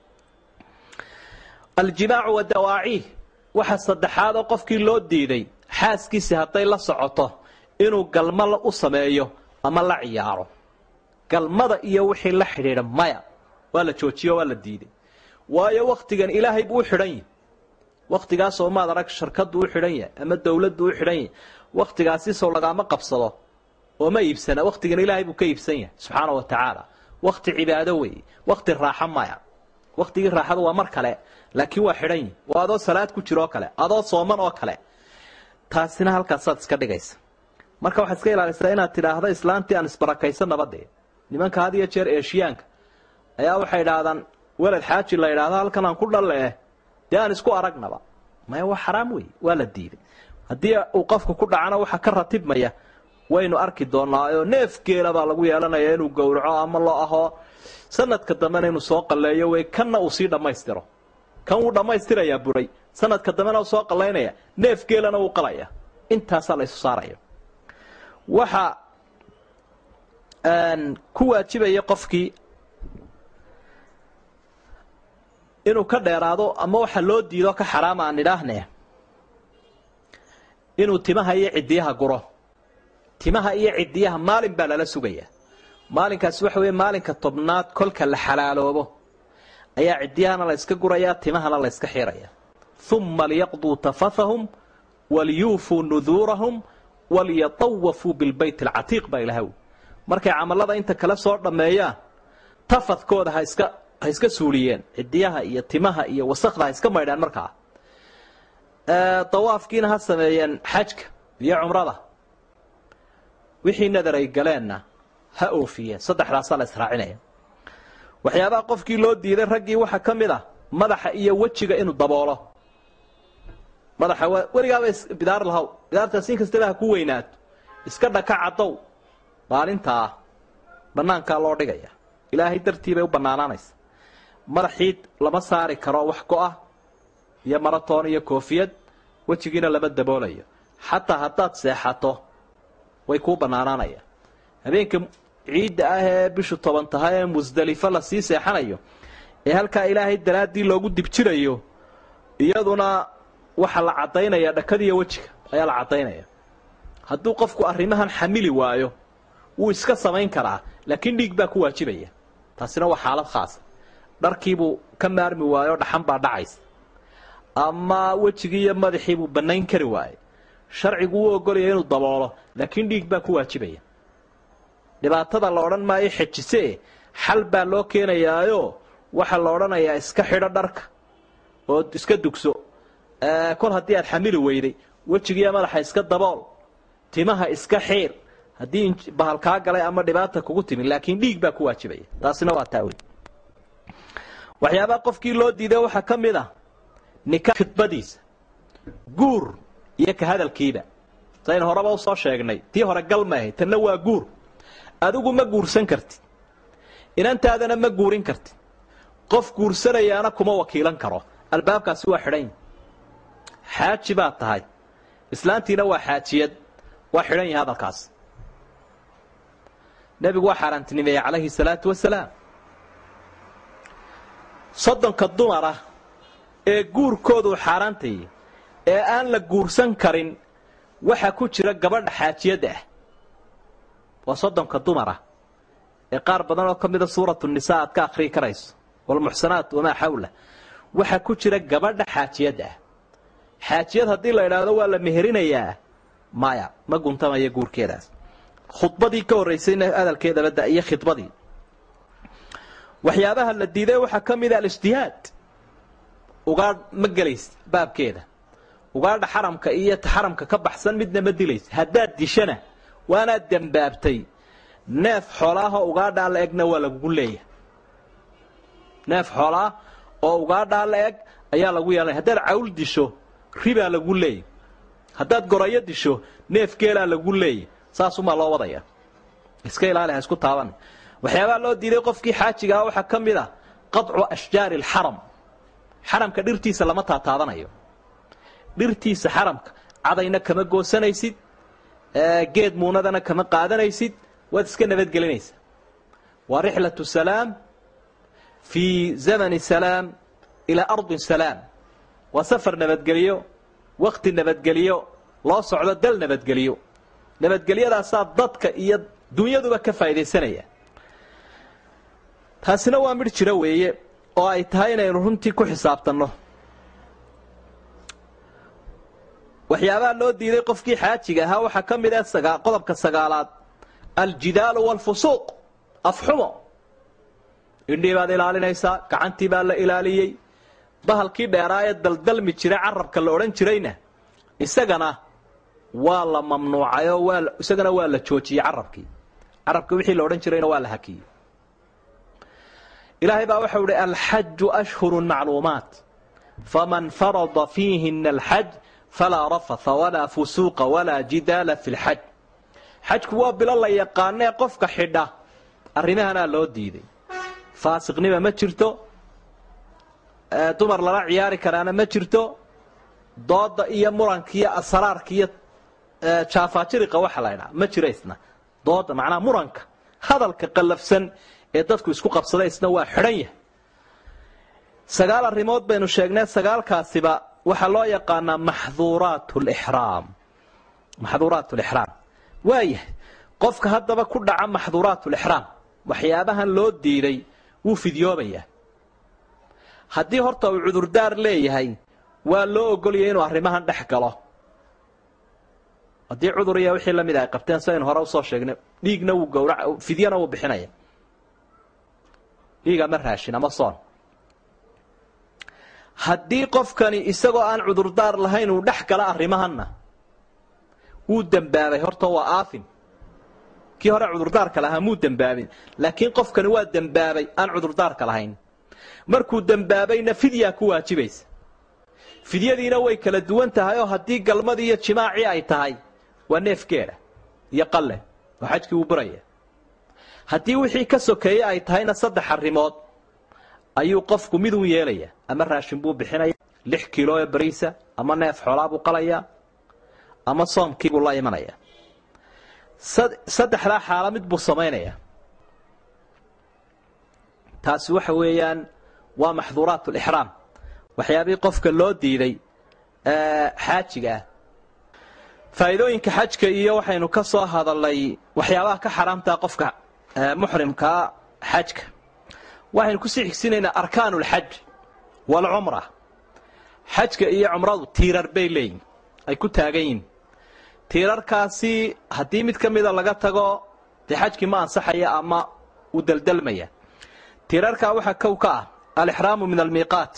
aljimaacu wa dawaaciih waxa saddexaad oo qofkii loo diiday xaaskiisi hadday la socoto inuu galmo u sameeyo ama la ciyaaro galmada iyo wixii la xidhiidha maya waa la joojiyo waa la diiday waayo wakhtigan ilaahay buu u xidhan yahi wakhtigaasoo maad arag sharkaddu u xidhan yahay ama dawladdu u xidhan yahay wakhtigaasi sow lagaama qabsado oo ma iibsana wakhtigan ilaahay buu ka iibsan yahay subxaana wa tacaala wakhti cibaado weeye wakhti raaxo maya wakhtigii raaxada waa mar kale laakiin waa xidhan yihi waa adoo salaad ku jiro oo kale adoo sooman oo kale taasina halkaasaad iska dhigaysa marka waxaad iska ilaalisaa inaad tidhaahdo islaantii aan isbarakaysan nabadee nimanka had iyo jeer eeshiyaanka ayaa waxay idhaahdaan weled xaaji la idhaahdo halkan aan ku dhalle eh dee aan isku aragnaba maya waa xaraam wey waa la diiday haddii uu qofku ku dhacana waxa ka ratibmaya waynu arki doonaa oo neef geela baa lagu yeelanaya inuu gowraco ama loo ahoo sanadka dambena inuu soo qalleeyo wey kanna uu sii dhammaystiro kan wuu dhammaystirayaa buray sanadka dambena uu soo qallaynaya neef geelana wuu qalaya intaasaa la isu saaraya waxa ku waajibaya qofkii inuu ka dheeraado ama waxa loo diido ka xaraama aan idhaahne inuu timaha iyo ciddiyaha guro timaha iyo ciddiyaha maalin baa lala sugaya maalinkaasi waxa weeye maalinka tobnaad kolka la xalaaloobo ayaa ciddiyahana la yska guraya timahana la yska xiraya uma liyaqduu tafathahum waliyuufuu nuduurahum waliyatawafuu bilbayt alcatiiq baa ilahaw markay camalada inta kale soo dhammeeyaan tafadkooda ha iska ha iska suuliyeen cidiyaha iyo timaha iyo wasakda ha iska maydhaan markaa dawaafkiina ha sameeyeen xajka iyo cumrada wixii nadar ay galeenna ha oofiyeen saddexdaasaa la israacinaya waxyaabaha qofkii loo diiday raggii waxaa ka mid ah madaxa iyo wejiga inuu daboolo madaxa waa weligaaba bidaar lahaw bidaartaas in kastaba ha ku weynaato iska dhaka cadow maalintaa banaankaa loo dhigaya ilaahay dartii bay u bannaanaanaysa madaxii lama saari karo wax go-ah iyo maratoon iyo koofiyad wejigiina lama daboolayo xataa haddaad seexato way kuu bannaanaanayaan habeenka ciidda ah ee bishu toban tahay ee musdelifo lasii seexanayo ee halkaa ilaahay daraaddii loogu dibjirayo iyaduna waxaa la caddaynaya dhakadiiyo wejiga ayaa la caddaynaya hadduu qofku arrimahan xamili waayo wuu iska samayn karaa laakiin dhiig baa ku waajibaya taasina waa xaalad khaasa dharkiibuu ka maarmi waayo dhaxan baa dhacaysa ama wejigii iyo madaxiibuu bannayn kari waaye sharcigu wuu ogolaya inuu daboolo laakiin dhiig baa ku waajibaya dhibaatada la odhan maayo xejisee xal baa loo keenayaayo waxaa la odhanayaa iska xidho dharka oo iska dugso kol haddii aad xamili weyday wejigiiyo madaxa iska dabool timaha iska xiir haddii bahal kaa galay ama dhibaata kugu timi laakiin dhiig baa ku waajibaya taasina waa taa wey waxyaabaha qofkii loo diiday waxaa ka mid ah nika khidbadiisa guur iyo ka hadalkiiba sayn horeba usoo sheegnay tii hore gal maahay tanna waa guur adigu ma guursan kartid inantaadana ma guurin kartid qof guursanayaana kuma wakiilan karo albaabkaasi waa xidhan xaaji baad tahay islaantiina waa xaajiyad waa xidhan yahay hadalkaas nebigu waa xaaraantinimeeyey calayhi salaatu wasalaam soddonka dumara ee guurkoodu xaaraantayay ee aan la guursan karin waxaa ku jira gabadha xaajiyadda ah waa soddonka dumara ee qaar badan oo ka mida suuratu nisaa aad ka akhriyi karayso walmuxsanaat wamaa xawla waxaa ku jira gabadha xaajiyadda ah xaajiyad haddii la idhaahdo waa la meherinayaa maya ma guntamaya guurkeedaas khudbadii ka horraysayna hadalkeedaba da iyo khidbadii waxyaabaha la diiday waxaa ka mida alijtihaad ugaadh ma gelaysa baabkeeda ugaadha xaramka iyo xaramka ka baxsan midna ma dilaysa haddaad dishana waanaad dembaabtay neef xoolaahoo ugaadhaa la egna waa lagugu leeyahay neef xoolaah oo ugaadhaa la eg ayaa lagu yeelanaya haddaad cawl disho ribaa lagu leeyay haddaad gorayo disho neef geelaa lagu leeyay saasumaa loo wadaya iska ilaali ha isku taaban waxyaabaha loo diiday qofkii xaajigaa waxaa ka mid ah qaطcu ashjaari alxaram xaramka dhirtiisa lama taataabanayo dhirtiisa xaramka cadayna kama goosanaysid geed muunadana kama qaadanaysid waad iska nabadgelinaysaa waa rixlaة salaam fii zamani salaam ilaa ardin salaam waa safar nabadgeliyo wakti nabadgeliyo loo socdo dal nabadgeliyo nabadgelyadaasaa dadka iyo dunyaduba ka faaidaysanaya taasina waa midh jiro weeye oo ay tahay inaynu runtii ku xisaabtanno waxyaabaha loo diiday qofkii xaajiga ahaa waxaa ka mid ah qodobka sagaalaad aljidaalu waalfusuuq afxumo indhii baad ilaalinaysaa gacantii baa la ilaaliyey bahalkii dheeraa ee daldalmi jiray carabka la odhan jirayna isagana waa la mamnuucay oo waa isagana waa la joojiyey carabkii carabka wixii la odhan jirayna waa la hakiyey ilaahay baa waxau ihi alxaju ashhuru macluumaat faman farada fiihina alxaj falaa rafatha walaa fusuuqa walaa jidaala fi lxaj xajku waa bilo la yaqaanee qofka xidha arrimahanaa loo diiday faasiqnima ma jirto dumar lala ciyaari karaana ma jirto dooda iyo muranka iyo asraarka iyo jaafaajiriqa waxa la ydhaha ma jiro isna dooda macnaha muranka hadalka qallafsan ee dadku isku qabsada isna waa xidhan yahay sagaal arrimood baynu sheegnay sagaalkaasiba waxaa loo yaqaanaa maxduuraat lixraam maxduuraat lixraam waayahay qofka haddaba ku dhaca maxduuraat lixraam waxyaabahan loo diiday wuu fidyoobayaa haddii horta uu cudurdaar leeyahay waa loo ogoliyay inuu arrimahan dhex galo haddii cudur iyo wixii lamid ay qabteen sidaynu hore usoo sheegnay dhiigna wuu gawra fidyana wuu bixinaya dhiig ama raashin ama soon haddii qofkani isagoo aan cudurdaar lahayn uu dhex gala arrimahanna wuu dembaabay horta waa aafin kii hore cudurdaarka lahaa muu dembaabin laakiin qofkani waa dembaabay aan cudurdaarka lahayn markuu dembaabayna fidyaa ku waajibaysa fidyadiina way kala duwan tahay oo haddii galmadii iyo jimaacii ay tahay waa neef geela iyo qalle oo xajkii wuu buraya haddii wixii ka sokeeye ay tahayna saddex arrimood ayuu qofku mid u yeelaya ama raashin buu bixinaya lix kiilo ee bariisa ama neef xoolaa buu qalayaa ama soomkiibuu la imanaya saddexdaa xaalo mid buu samaynaya taasi waxa weeyaan waa maxduuraat lixraam waxyaabihii qofka loo diiday xaajiga ah faa'iidooyinka xajka iyo waxaynu ka soo hadalnay waxyaabaha ka xaraamtaa qofka muxrimkaa xajka waxaynu kusii xigsinaynaa arkaan lxaj waalcumra xajka iyo cumradu tiirar bay leeyihin ay ku taagan yihin tiirarkaasi haddii mid ka mida laga tago dee xajkii ma ansaxaya ama uu deldelmaya tiirarkaa waxaa kow ka ah alixraamu min almiiqaat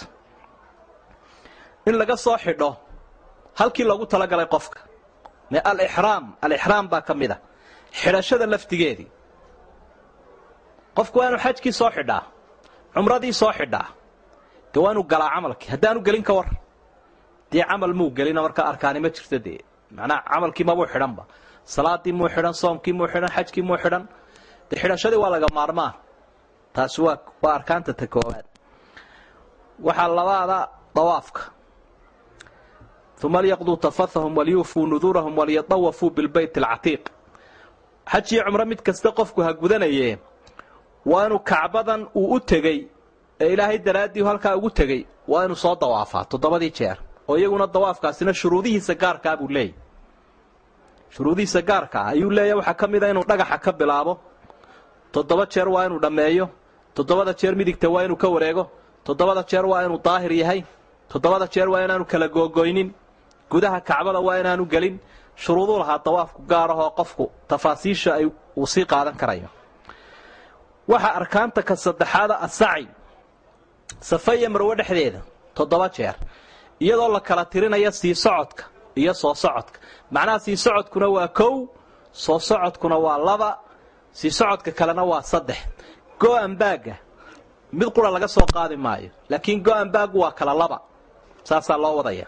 in laga soo xidho halkii loogu talagalay qofka alixraam alixraam baa ka mid a xidhashada laftigeedii qofku waa inuu xajkii soo xidhaa cumradii soo xidhaa dee waa inuu galaa camalkii haddaanu gelin ka war dee camal muu gelina markaa arkaani ma jirto dee macnaha camalkii mabuu xidhanba salaadii muu xidhan soomkii muu xidhan xajkii muu xidhan dee xidhashadii waa laga maarmaan taasi waa waa arkaanta ta koowaad waxaa labaada dawaafka uma lyaqduu tafathahum walyuufuu nuduurahum walyadawafuu bilbayt alcatiiq xaj iyo cumro mid kasta qofku ha gudanaye waa inuu kacbadan uu u tegey ee ilaahay daraaddii halkaa ugu tegey waa inuu soo dawaafaa toddobadii jeer oo iyaguna dawaafkaasina shuruudihiisa gaarkaa buu leeyahy shuruudihiisa gaarka ah ayuu leeyahy waxaa ka mid a inuu dhagaxa ka bilaabo toddoba jeer waa inuu dhammeeyo toddobada jeer midigta waa inuu ka wareego toddobada jeer waa inuu daahir yahay toddobada jeer waa inaanu kala googoynin gudaha kacbada waa inaanu gelin shuruuduu lahaa dawaafku gaar ahoo qofku tafaasiisha ay uu sii qaadan karayo waxaa arkaanta ka saddexaada asaci safa iyo marwe dhexdeeda toddoba jeer iyadoo la kala tirinaya sii socodka iyo soo socodka macnaha sii socodkuna waa kow soo socodkuna waa laba sii socodka kalena waa saddex go-an baagga mid qura laga soo qaadi maayo laakiin go-an baaggu waa kala laba saasaa loo wadaya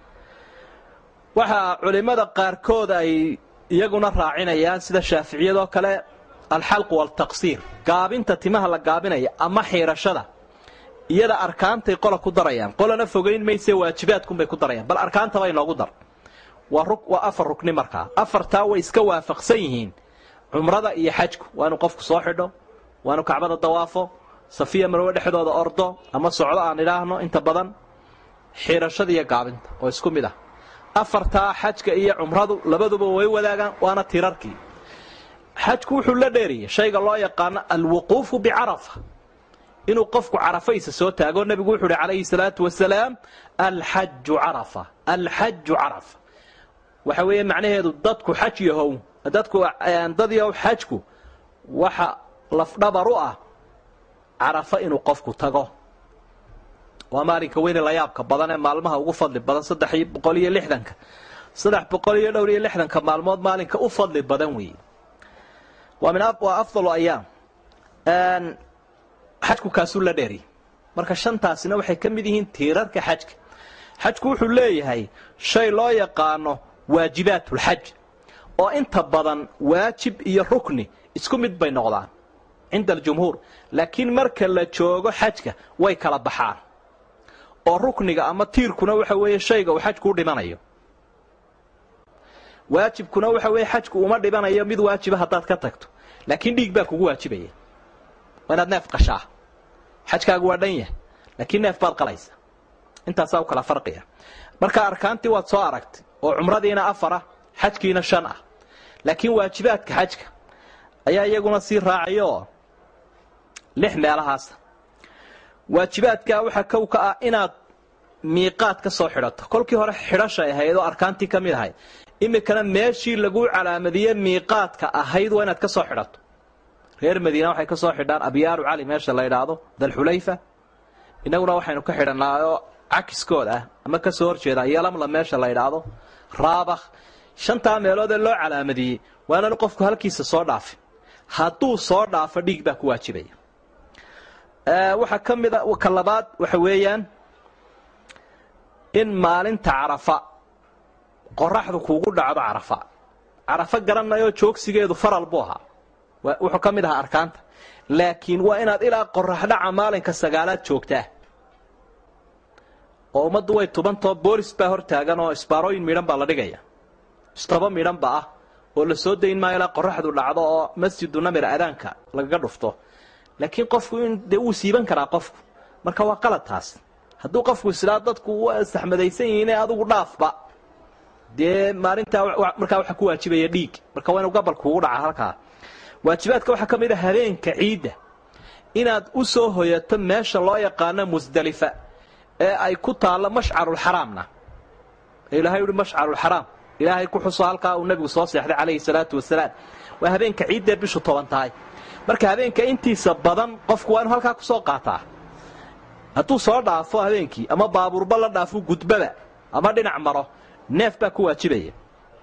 waxaa culimmada qaarkood ay iyaguna raacinayaan sida shaaficiyadoo kale alxalqu waaltaqsiir gaabinta timaha la gaabinaya ama xiirashada iyada arkaantay qola ku darayaan qolana fogayn mayse waajibaadkunbay ku darayaan bal arkaantaba inoogu dar waa afar rukni markaa afartaa way iska waafaqsan yihiin cumrada iyo xajku waa inuu qofku soo xidho waa inuu kacbada dawaafo safiya marwe dhexdooda ordo ama socdo aan idhaahno inta badan xiirashada iyo gaabinta oo isku mid ah afartaa xajka iyo cumradu labaduba way wadaagaan waana tirarkii xajku wuxuu la dheeriyay shayga loo yaqaano alwuquufu bicarafa inuu qofku carafaysa soo taago nebigu wuxuu uhi calayhi salaatu wasalaam alxaju carafa alxaju carafa waxa weeye macnaheedu dadku xaj yahow dadku dad yahow xajku waxa lafdhabar u ah carafa inuu qofku tago waa maalinka weyne layaabka badan ee maalmaha ugu fadli badan saddex boqol iyo lixdanka saddex boqol iyo dhowr iyo lixdanka maalmood maalinka u fadli badan weeye waa min waa afdalu ayaam xajku kaasuu la dheeri marka shantaasina waxay ka mid yihiin tiirarka xajka xajku wuxuu leeyahay shay loo yaqaano waajibaatulxaj oo inta badan waajib iyo rukni isku mid bay noqdaan cinda aljumhuur laakiin marka la joogo xajka way kala baxaan oo rukniga ama tiirkuna waxa weeye shayga uu xajku u dhimanayo waajibkuna waxa weeye xajku uma dhibanayo mid waajiba haddaad ka tagto laakiin dhiig baa kugu waajibaya waa inaad neef qashaa xajkaagu waa dhan yahay laakiin neef baad qalaysa intaasaa u kala farqiya marka arkaantii waad soo aragtay oo cumradiina afar ah xajkiina shan ah laakiin waajibaadka xajka ayaa iyaguna sii raacayoo lix meelahaasa waajibaadkaa waxaa kow ka ah inaad miiqaad ka soo xidhato kolkii hore xidhashay ahayd oo arkaantii ka mid ahayd iminkana meeshii laguu calaamadiye miiqaadka ahayd waa inaad ka soo xidhato reer madiina waxay ka soo xidhaan abyaaru cali meesha la yidhaahdo dalxulayfa innaguna waxaynu ka xidhannaayoo cakiskood ah ama ka soo horjeeda yalamla meesha la yidhaahdo raabakh shantaa meelood ee loo calaamadiyey waa inaanu qofku halkiisa soo dhaafin hadduu soo dhaafo dhiig baa ku waajibaya waxaa ka mida ka labaad waxa weeyaan in maalinta carafa qoraxdu kuugu dhacdo carafa carafo garanayoo joogsigeedu faral buu ahaa wuxuu ka mid ahaa arkaanta laakiin waa inaad ilaa qoraxdhaca maalinka sagaalaad joogtaa oo ummaddu way tubantao boolis baa hor taagan oo isbaarooyin midhan baa la dhigaya istaba midhanba ah oo la soo dayn maayo ilaa qoraxdu dhacdo oo masjidu namir adaanka lagaga dhufto laakiin qofku in dee wuu siiban karaa qofku marka waa qalad taas hadduu qofku islaa dadku waa saxmadaysan yihiine adigu dhaafba dee maalintaa markaa waxa ku waajibaya dhiig marka waa inuu gabalku ugu dhaca halkaa waajibaadka waxaa ka mid a habeenka ciidda inaad u soo hoyato meesha loo yaqaano musdalifa ee ay ku taallo mashcarulxaraamna ee ilahay uhi mashcarulxaraam ilaahay ku xuso halkaa uu nebigu soo seexday calayhi salaatu wasalaam waa habeenka ciiddee bishu toban tahay marka habeenka intiisa badan qofku waa inu halkaa ku soo qaataa hadduu soo dhaafo habeenkii ama baabuurba la dhaafo gudbaba ama dhinac maro neef baa ku waajibaya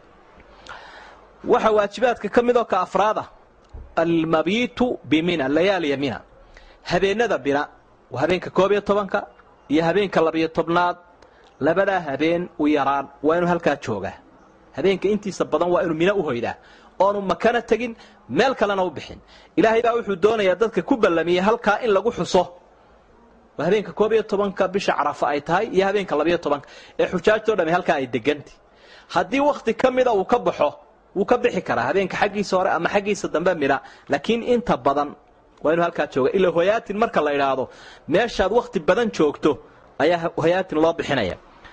waxaa waajibaadka ka midoo ka afraada almabiitu bimina layaaliya mina habeenada bina waa habeenka koob iyo tobanka iyo habeenka labiyo tobnaad labadaa habeen u yaraan waa inuu halkaa joogaa habeenka intiisa badan waa inuu mina u hoydaa oonu makana tegin meel kalena u bixin ilaahay baa wuxuu doonayaa dadka ku ballamiyey halkaa in lagu xuso waa habeenka koob iyo tobanka bisha carafa ay tahay iyo habeenka labiyo tobanka ee xujaajtoo dhami halkaa ay degantay haddii wakhti ka mida uu ka baxo wuu ka bixi karaa habeenka xaggiisa hore ama xaggiisa dambe midha laakiin inta badan waa inuu halkaa jooga ila hoyaatin marka la idhaahdo meeshaad wakhti badan joogto ayaa hoyaatin loo bixinaya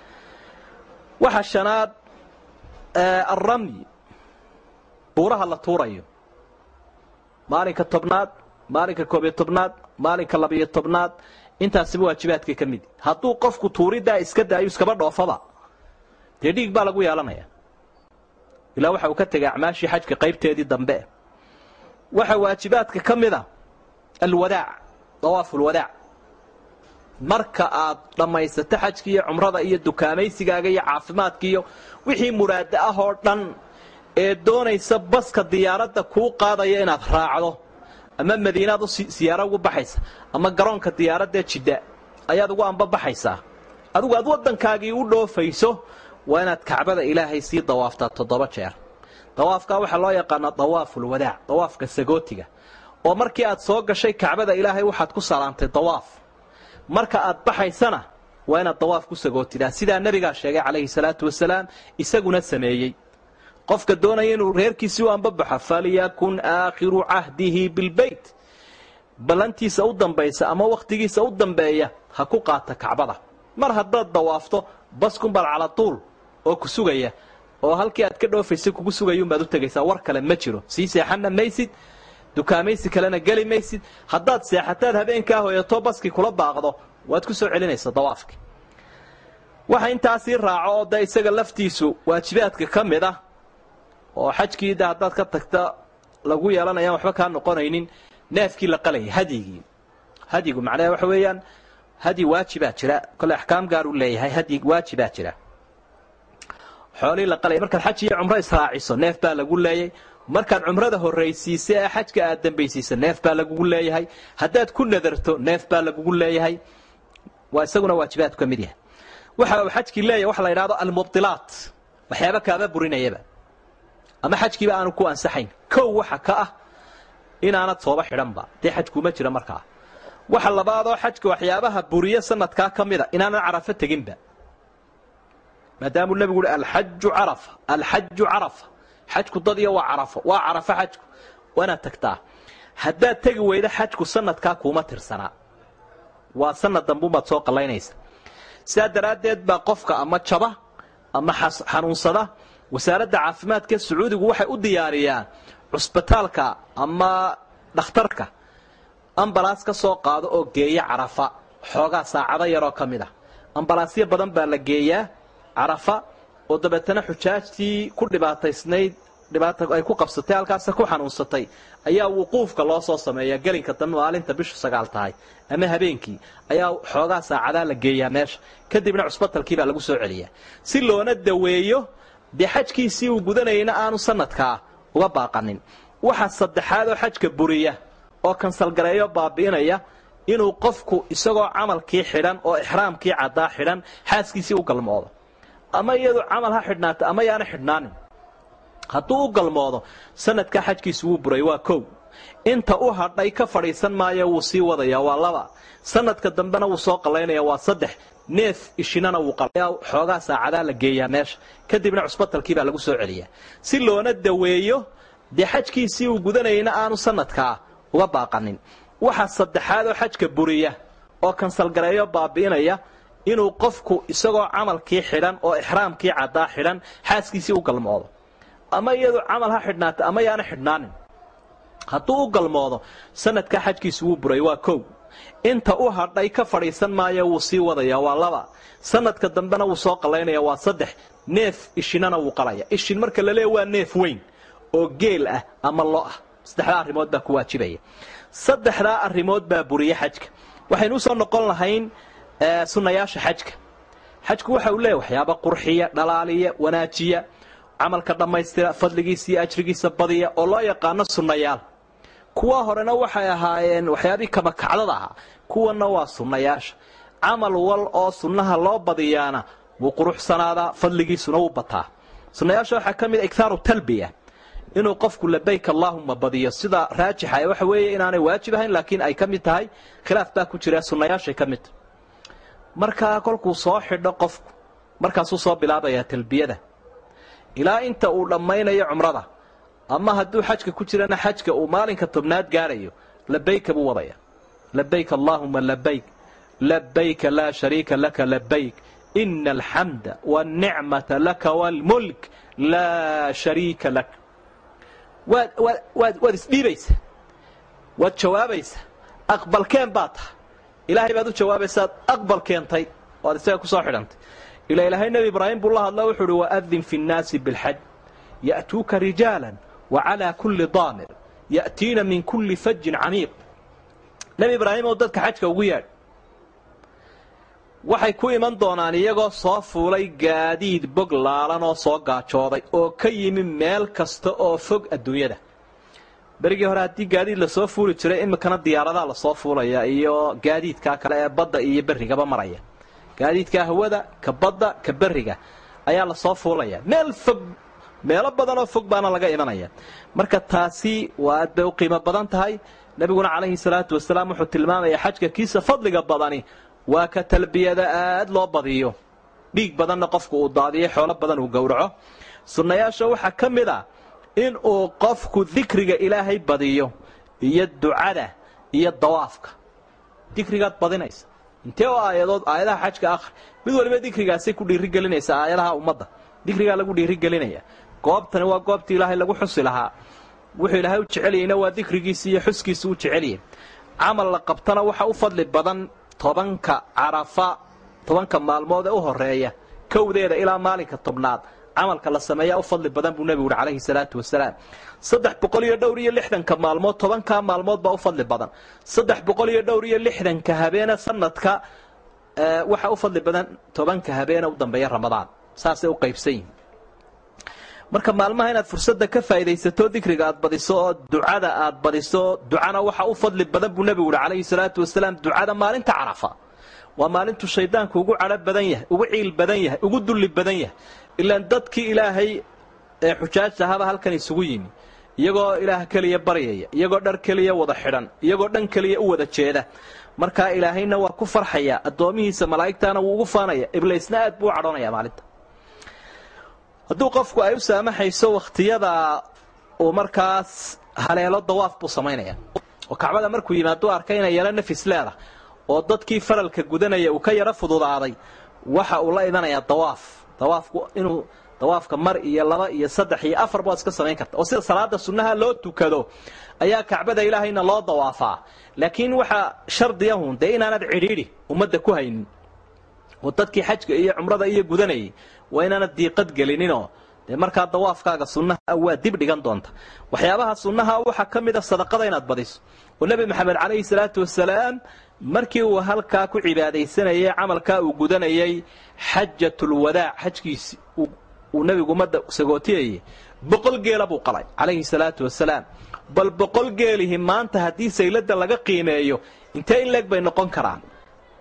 waxaa shanaad alramyi buuraha la tuurayo maalinka tobnaad maalinka koobiyo tobnaad maalinka labiyo tobnaad intaasiba waajibaadkay ka mid hadduu qofku tuuriddaa iska daayo iskaba dhoofaba dee dhiig baa lagu yeelanaya ilaa waxa uu ka tegay acmaashii xajka qaybteedii dambe waxaa waajibaadka ka mid a alwadaac dawaafulwadaac marka aad dhammaysato xajki iyo cumrada iyo dukaamaysigaaga iyo caafimaadka iyo wixii muraada ah oo dhan ee doonaysa baska diyaaradda kuu qaadaya inaad raacdo ama madiinaad u siyaaro ugu baxaysa ama garoonka diyaaraddae jidda ayaad ugu ambabaxaysaa adigu aad waddankaagii u dhoofayso waa inaad kacbada ilaahay sii dawaaftaa toddoba jeer dawaafkaa waxaa loo yaqaanaa dawaafulwadaac dawaafka sagootiga oo markii aad soo gashay kacbada ilaahay waxaad ku salaantay dawaaf marka aad baxaysana waa inaad dawaaf ku sagootidaa sidaa nebigaa sheegay calayhi salaatu wasalaam isaguna sameeyey qofka doonaya inuu reerkiisii u ambabaxo falyakun aakhiru cahdihi bilbeyt ballantiisa u dambaysa ama wakhtigiisa u dambeeya ha ku qaata kacbada mar haddaad dawaafto baskunbaad calatuul oo ku sugaya oo halkii aad ka dhoofaysay kugu sugayuunbaad u tegaysaa war kale ma jiro sii seexanna maysid dukaamaysi kalena geli maysid haddaad seexataad habeenkaa hoyato baskii kula baaqdo waad ku soo celinaysa dawaafkii waxa intaasii raaco oo de isaga laftiisu waajibaadka ka mid ah oo xajkii de haddaad ka tagta lagu yeelanayaan waxba kaa noqonaynin neefkii la qalayay hadyigii hadyigu macnaha waxa weeyaan hadyi waajibaa jira kole axkaam gaar u leeyahay hadyi waajibaa jira xoolihii la qalaya markaad xaj iyo cumro israaciso neef baa lagu leeyay markaad cumrada horraysiisa ee xajka aad dambaysiisa neef baa lagugu leeyahay haddaad ku nadarto neef baa lagugu leeyahay waa isaguna waajibaadku ka mid yahay waxa uu xajkii leeyahay waxa la yidhahdo almubdilaat waxyaaba kaaba burinayaba ama xajkiiba aanu ku ansaxayn kow waxa ka ah inaanad sooba xidhanba dee xajkuuma jira markaa waxa labaadoo xajka waxyaabaha buriye sanadkaa ka mida inaanan carafo teginba maadaamuu nebigu uhi alxaju carafa alxaju carafa xajku dad iyo waa carafo waa carafo xajku waanaad tagtaa haddaad tegi weydo xajku sanadkaa kuuma tirsanaa waa sanad dambuunbaad soo qallaynaysa sidaa daraaddeed baa qofka ama jaba ama xanuunsada wasaaradda caafimaadka sacuudigu waxay u diyaariyaan cusbitaalka ama dhakhtarka ambalaas ka soo qaado oo geeya carafa xoogaa saacado yaroo ka mid ah ambalaasyo badan baa la geeyaa carafa oo dabeetana xujaajtii ku dhibaataysnayd dhibaata ay ku qabsatay halkaasa ku xanuunsatay ayaa wuquufka loo soo sameeyaa gelinka dambe maalinta bishu sagaal tahay ama habeenkii ayaa xoogaa saacadaa la geeyaa meesha kadibna cusbatalkii baa lagu soo celiyaa si loona daweeyo dee xajkiisii uu gudanayayna aanu sanadkaa uga baaqanin waxa saddexaad oo xajka buriya oo kansalgareeyo baabi'inaya inuu qofku isagoo camalkii xidhan oo ixraamkii caddaa xidhan xaaskiisii u galmoodo ama iyadu camal ha xidhnaata ama yaana xidhnaanin hadduu u galmoodo sanadkaa xajkiisu wuu buray waa kow inta u hadhay ka fadhiisan maayo wuu sii wadaya waa laba sanadka dambena wuu soo qallaynaya waa saddex neef ishinana wuu xoogaa saacadaa la geeyaa meesha kadibna cusbatalkii baa lagu soo celiyaa si loona daweeyo dee xajkiisii uu gudanayayna aanu sanadkaa uga baaqanin waxa saddexaad oo xajka buriya oo kansalgareeyo baabi'inaya inuu qofku isagoo camalkii xidhan oo ixraamkii caddaa xidhan xaaskiisii u galmoodo ama iyadu camal ha xidhnaata ama yaana xidhnaanin hadduu u galmoodo sanadkaa xajkiisu wuu buray waa kow inta u hadhay ka fadhiisan maayo wuu sii wadaya waa laba sanadka dambena wuu soo qallaynaya waa saddex neef ishinana wuu qalaya ishin marka la leeya waa neef weyn oo geel ah ama lo ah saddexdaa arrimood baa ku waajibaya saddexdaa arrimood baa buriya xajka waxaynu usoo noqon lahayn sunnayaasha xajka xajku waxa uu leeyahy waxyaaba qurxiya dhalaaliya wanaajiya camalka dhammaystira fadligiisa iyo ajrigiisa badiya oo loo yaqaano sunnayaal kuwa horena waxay ahaayeen waxyaabihii kamakacdada ahaa kuwanna waa sunnayaasha camal wal oo sunnaha loo badiyaana wuu quruxsanaadaa fadligiisuna wuu bataa sunnayaasha waxaa ka mid a iktaaru talbiya inuu qofku labayk allaahuma badiyo sida raajixa waxa weeye inaanay waajib ahayn laakiin ay ka mid tahay khilaaf baa ku jira sunnayaashay ka mid tahay markaa kolkuu soo xidho qofku markaasuu soo bilaabayaa talbiyada ilaa inta uu dhammaynayo cumrada ama hadduu xajka ku jirana xajka uu maalinka tobnaad gaadhayo labayka buu wadaya labayk allaahuma labayk labayka laa shariika laka labayk ina alxamda wاlnicmata laka wاlmulk laa shariika lak waad waad waad waad isdhiibaysaa waad jawaabaysaa aqbalkeen baa tahay ilaahay baad u jawaabaysaad aqbal keentay oo ad isaga ku soo xidhantay ila ilaahay nebi ibraahim buu la hadla wuxuu uhi waadin fi nnaasi bilxaj ya'tuuka rijaala wacalaa kulli daamir ya'tiina min kulli fajin camiiq nebi ibraahim oo dadka xajka ugu yaadh waxay ku iman doonaan iyagoo soo fuulay gaadiid bog laalan oo soo gaajooday oo ka yimi meel kasta oo fog adduunyada berigii hore haddii gaadiid lasoo fuuli jiray iminkana diyaaradaa lasoo fuulaya iyo gaadiidkaa kale ee badda iyo berrigaba maraya gaadiidkaa hawada ka badda ka berriga ayaa lasoo fuulaya meel fog meelo badanoo fog baana laga imanaya marka taasi waa aad bay u qiimo badan tahay nebiguna calayhi salaatu wasalaam wuxuu tilmaamaya xajka kiisa fadliga badani waa ka talbiyada aad loo badiyo dhiig badanna qofku uu daadiyo xoolo badan uu gowraco sunnayaasha waxaa ka mid a in uu qofku dikriga ilaahay badiyo iyo ducada iyo dawaafka dikrigaad badinaysa intee oo aayadood aayadaha xajka akhri mid waliba dikrigaasay ku dhiirigelinaysa aayadaha ummadda dikrigaa lagu dhiirigelinaya goobtani waa goobtii ilaahay lagu xusi lahaa wuxuu ilaahay u jecelyahayna waa dikrigiisi iyo xuskiisi u jecelyahay camal la qabtana waxa u fadli badan tobanka carafa tobanka maalmood ee u horeeya kowdeeda ilaa maalinka tobnaad camalka la sameeyaa u fadli badan buu nebigu uhi calayhi salaatu wasalaam saddex boqol iyo dhowr iyo lixdanka maalmood tobankaa maalmood baa u fadli badan saddex boqol iyo dhowr iyo lixdanka habeene sanadka waxaa u fadli badan tobanka habeene u dambeeya ramadaan saasay u qaybsan yihin marka maalmaha inaad fursadda ka faa'idaysato dikriga aad badiso oo ducada aad badiso ducana waxa u fadli badan buu nebigu uhi calayhi salaatu wasalaam ducada maalinta carafa waa maalintuu shaydaanku ugu cadho badan yahay ugu ciil badan yahay ugu dulli badan yahay ilaan dadkii ilaahay ee xujaajta ahaba halkan isugu yimi iyagoo ilaah keliya baryaya iyagoo dhar keliya wada xidhan iyagoo dhan keliya u wada jeeda markaa ilaahayna waa ku farxaya addoomihiisa malaa'igtaana wuu ugu faanaya iblaysna aad buu u cadhoonaya maalinta hadduu qofku ay u saamaxayso wakhtiyada uu markaas haleelo dawaaf buu samaynaya oo kacbada markuu yimaaduu arkay inay yaro nafis leedah oo dadkii faralka gudanaya uu ka yaro fududaaday waxa uu la imanayaa dawaaf dawaafku inuu dawaafka mar iyo laba iyo saddex iyo afar baad iska samayn karta oo sida salaada sunnaha loo tukado ayaa kacbada ilaahayna loo dawaafaa laakiin waxaa shardiyahun dee inaanad cidhiidhi ummadda ku haynin oo dadkii xajka iyo cumrada iyo gudanayay waa inaanad diiqad gelininoo dee markaa dawaafkaaga sunnaha waa dib dhigan doonta waxyaabaha sunnaha waxaa ka mid a sadaqada inaad badiso oo nebi maxamed calayhi salaatu wasalaam markii uu halkaa ku cibaadaysanayay camalkaa uu gudanayay xajatulwadaac xajkiisi uu nebigu ummadda sagootiyayay boqol geela buu qalay calayhi salaatu wasalaam bal boqol geelihi maanta haddii sayladda laga qiimeeyo intee in leeg bay noqon karaan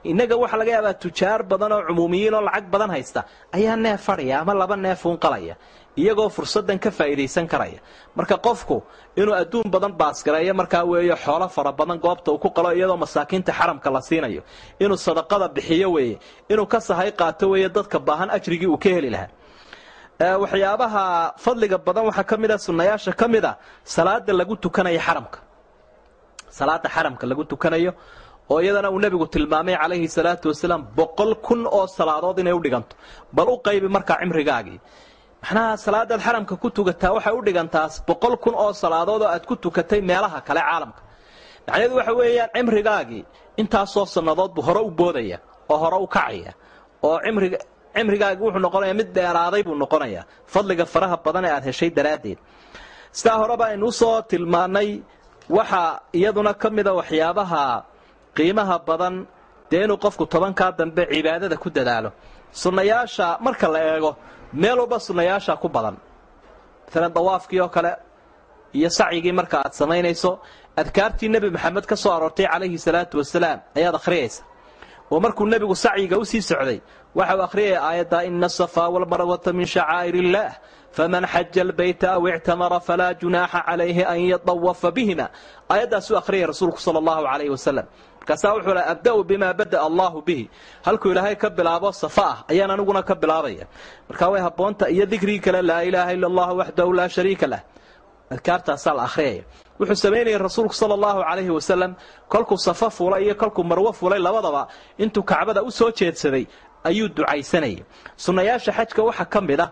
innaga waxaa laga yaabaa tujaar badan oo cumuumiyiin oo lacag badan haysta ayaa neef fadhiya ama laba neef uun qalaya iyagoo fursaddan ka faa'iidaysan karaya marka qofku inuu adduun badan baasgareeyo markaa weeye xoolo fara badan goobta uu ku qalo iyadoo masaakiinta xaramka la siinayo inuu sadaqada bixiyo weeye inuu ka sahay qaato weeye dadka baahan ajrigii uu ka heli lahaa waxyaabaha fadliga badan waxaa ka mid a sunnayaasha ka mid a salaada lagu tukanayo xaramka salaada xaramka lagu tukanayo oo iyadana uu nebigu tilmaamay calayhi salaatu wasalaam boqol kun oo salaadood inay u dhiganto bal u qaybi markaa cimrigaagii maxnaha salaadaad xaramka ku tukataa waxay u dhigantaas boqol kun oo salaadood oo aad ku tukatay meelaha kale caalamka macnaheedu waxa weeyaan cimrigaagii intaasoo sannadood buu hore u boodaya oo hore u kacaya oo cimriga cimrigaagi wuxuu noqonayaa mid dheeraaday buu noqonayaa fadliga faraha badan ee aad heshay daraaddeed sidaa horeba aynu usoo tilmaannay waxaa iyaduna ka mida waxyaabaha qiimaha badan dee inuu qofku tobankaa dambe cibaadada ku dadaalo sunnayaasha marka la eego meel walba sunnayaasha ku badan maalan dawaafkii oo kale iyo sacyigii marka aad samaynayso adkaartii nebi maxamed ka soo aroortay calayhi salaatu wasalaam ayaad akhriyaysa oo markuu nebigu sacyiga usii socday waxa uu akhriyaya aayadda ina asafaa walmarwata min shacaa'ir illaah faman xaja albayta aw ictamara falaa junaaxa calayhi an yadawafa bihima aayaddaasuu akhriyay rasuulku sala allahu calayhi wasalam markaasaa wuxuu laha abda'u bimaa bada'a allahu bihi halkuu ilaahay ka bilaabo safa ah ayaan aniguna ka bilaabaya markaa way habboonta iyo dikrigii kale laa ilaaha ila allahu waxdahu laa shariika lah adkaartaasaa la akhriyaya wuxuu samaynayay rasuulku sala allahu calayhi wasalam kolkuu safa fulay iyo kolkuu marwo fulay labadaba intuu kacbada u soo jeedsaday ayuu ducaysanayay sunnayaasha xajka waxaa ka mid ah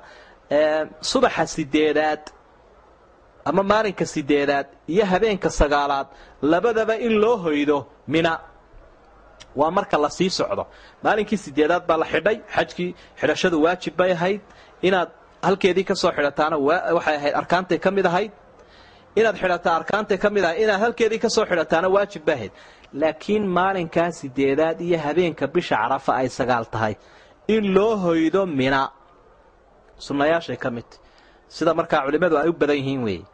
subaxa sideedaad ama maalinka sideedaad iyo habeenka sagaalaad labadaba in loo hoydo mina waa marka la sii socdo maalinkii sideedaad baa la xidhay xajkii xidhashadu waajib bay ahayd inaad halkeedii ka soo xidhataana waxay ahayd arkaantay ka mid ahayd inaad xidhataa arkaantay ka mid ahayd inaad halkeedii ka soo xidhataana waajib bay ahayd laakiin maalinkaa sideedaad iyo habeenka bisha carafa ay sagaal tahay in loo hoydo mina sunnayaashay ka midta sida markaa culimmadu ay u badan yihiin weeye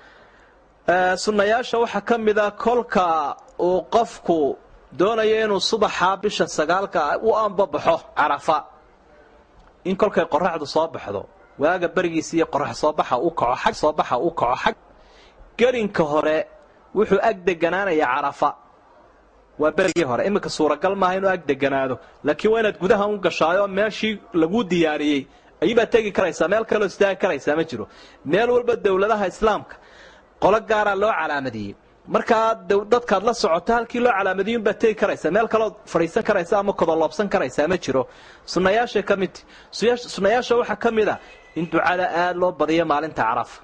sunnayaasha waxaa ka mid a kolka uu qofku doonayo inuu subaxaa bisha sagaalka u ambabaxo carafa in kolkay qoraxdu soo baxdo waaga berigiisa iyo qorax soobaxa u kaco xag soobaxa u kaco xag gerinka hore wuxuu ag deganaanaya carafa waa berigii hore iminka suuragal maaha inuu ag deganaado laakiin waa inaad gudaha u gashaayo meeshii laguu diyaariyey ayuubaad tegi karaysaa meel kaloo istaagi karaysaa ma jiro meel walba dowladaha islaamka qolo gaaraa loo calaamadiyey markaa dadkaad la socoto halkii loo calaamadiyey unbaad tegi karaysaa meel kalood fadhiisan karaysa ama kodoloobsan karaysaa ma jiro sunnayaashay ka midti sunnayaasha waxaa ka mid a in ducada aada loo badiyo maalinta carafa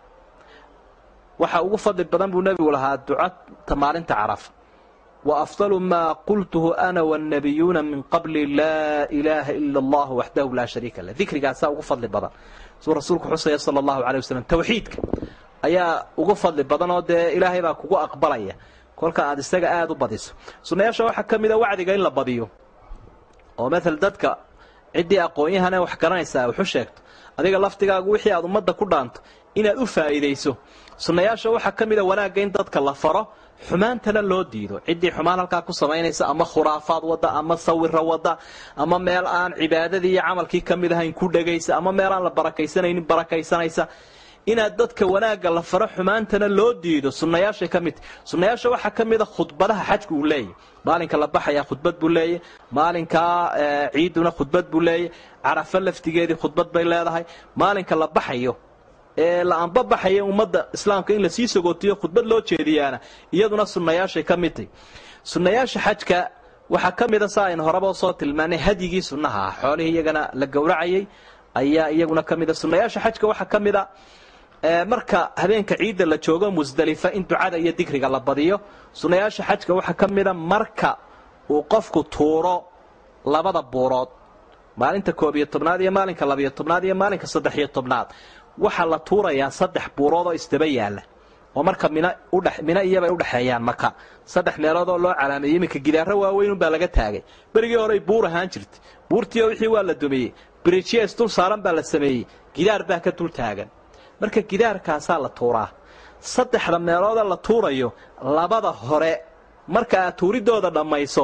waxa ugu fadli badan buu nebigu lahaa ducata maalinta carafa wa afdalu maa qultuhu ana wannabiyuuna min qabli laa ilaaha ila allah waxdahu laa shariika lah dikrigaasaa ugu fadli badan suu rasuulku xusaya sala allahu calay wasalam tawxiidka ayaa ugu fadli badan oo dee ilaahay baa kugu aqbalaya kolka aad isaga aada u badiso sunnayaasha waxaa ka mid a wacdiga in la badiyo oo maala dadka ciddii aqoon-yahane wax garanaysaa waxu sheegto adiga laftigaagu wixii aad ummadda ku dhaanto inaad u faa'iidayso sunnayaasha waxaa ka mid a wanaagga in dadka la faro xumaantana loo diido ciddii xumaan halkaa ku samaynaysa ama khuraafaad wadda ama sawira wadda ama meel aan cibaadadii iyo camalkii ka mid ahayn ku dhegaysa ama meel aan la barakaysanaynin barakaysanaysa inaad dadka wanaagga la faro xumaantana loo diido sunnayaashay ka midta sunnayaasha waxaa ka mid a khudbadaha xajka uu leeyahy maalinka la baxayaa khudbad buu leeyahy maalinkaa ciiduna khudbad buu leeyahy carafo laftigeedii khudbad bay leedahay maalinka la baxayo ee la anbabaxaya ummadda islaamka in lasii sagootiyo khudbad loo jeediyaana iyaduna sunnayaashay ka midtay sunnayaasha xajka waxaa ka mida saa aynu horeba soo tilmaanay hadyigii sunnaha ah xoolihii iyagana la gowracayay ayaa iyaguna ka mida sunnayaasha xajka waxaa ka mid a marka habeenka ciidda la joogo musdalifa in ducada iyo dikriga la badiyo sunnayaasha xajka waxaa ka mida marka uu qofku tuuro labada buurood maalinta koob iyo tobnaad iyo maalinka labiyo tobnaad iyo maalinka saddex-iyo tobnaad waxaa la tuurayaa saddex buurood oo isdaba yaalla oo marka mina udhe mina iyobay udhexeeyaan maka saddex meelood oo loo calaameeyey iminka gidaaro waaweynunbaa laga taagay berigii horey buur ahaan jirtay buurtiio wixii waa la dumiyey birijies dul saaran baa la sameeyey gidaar baa ka dul taagan marka gidaarkaasaa la tuuraa saddexda meelooda la tuurayo labada hore marka aad tuuridooda dhammayso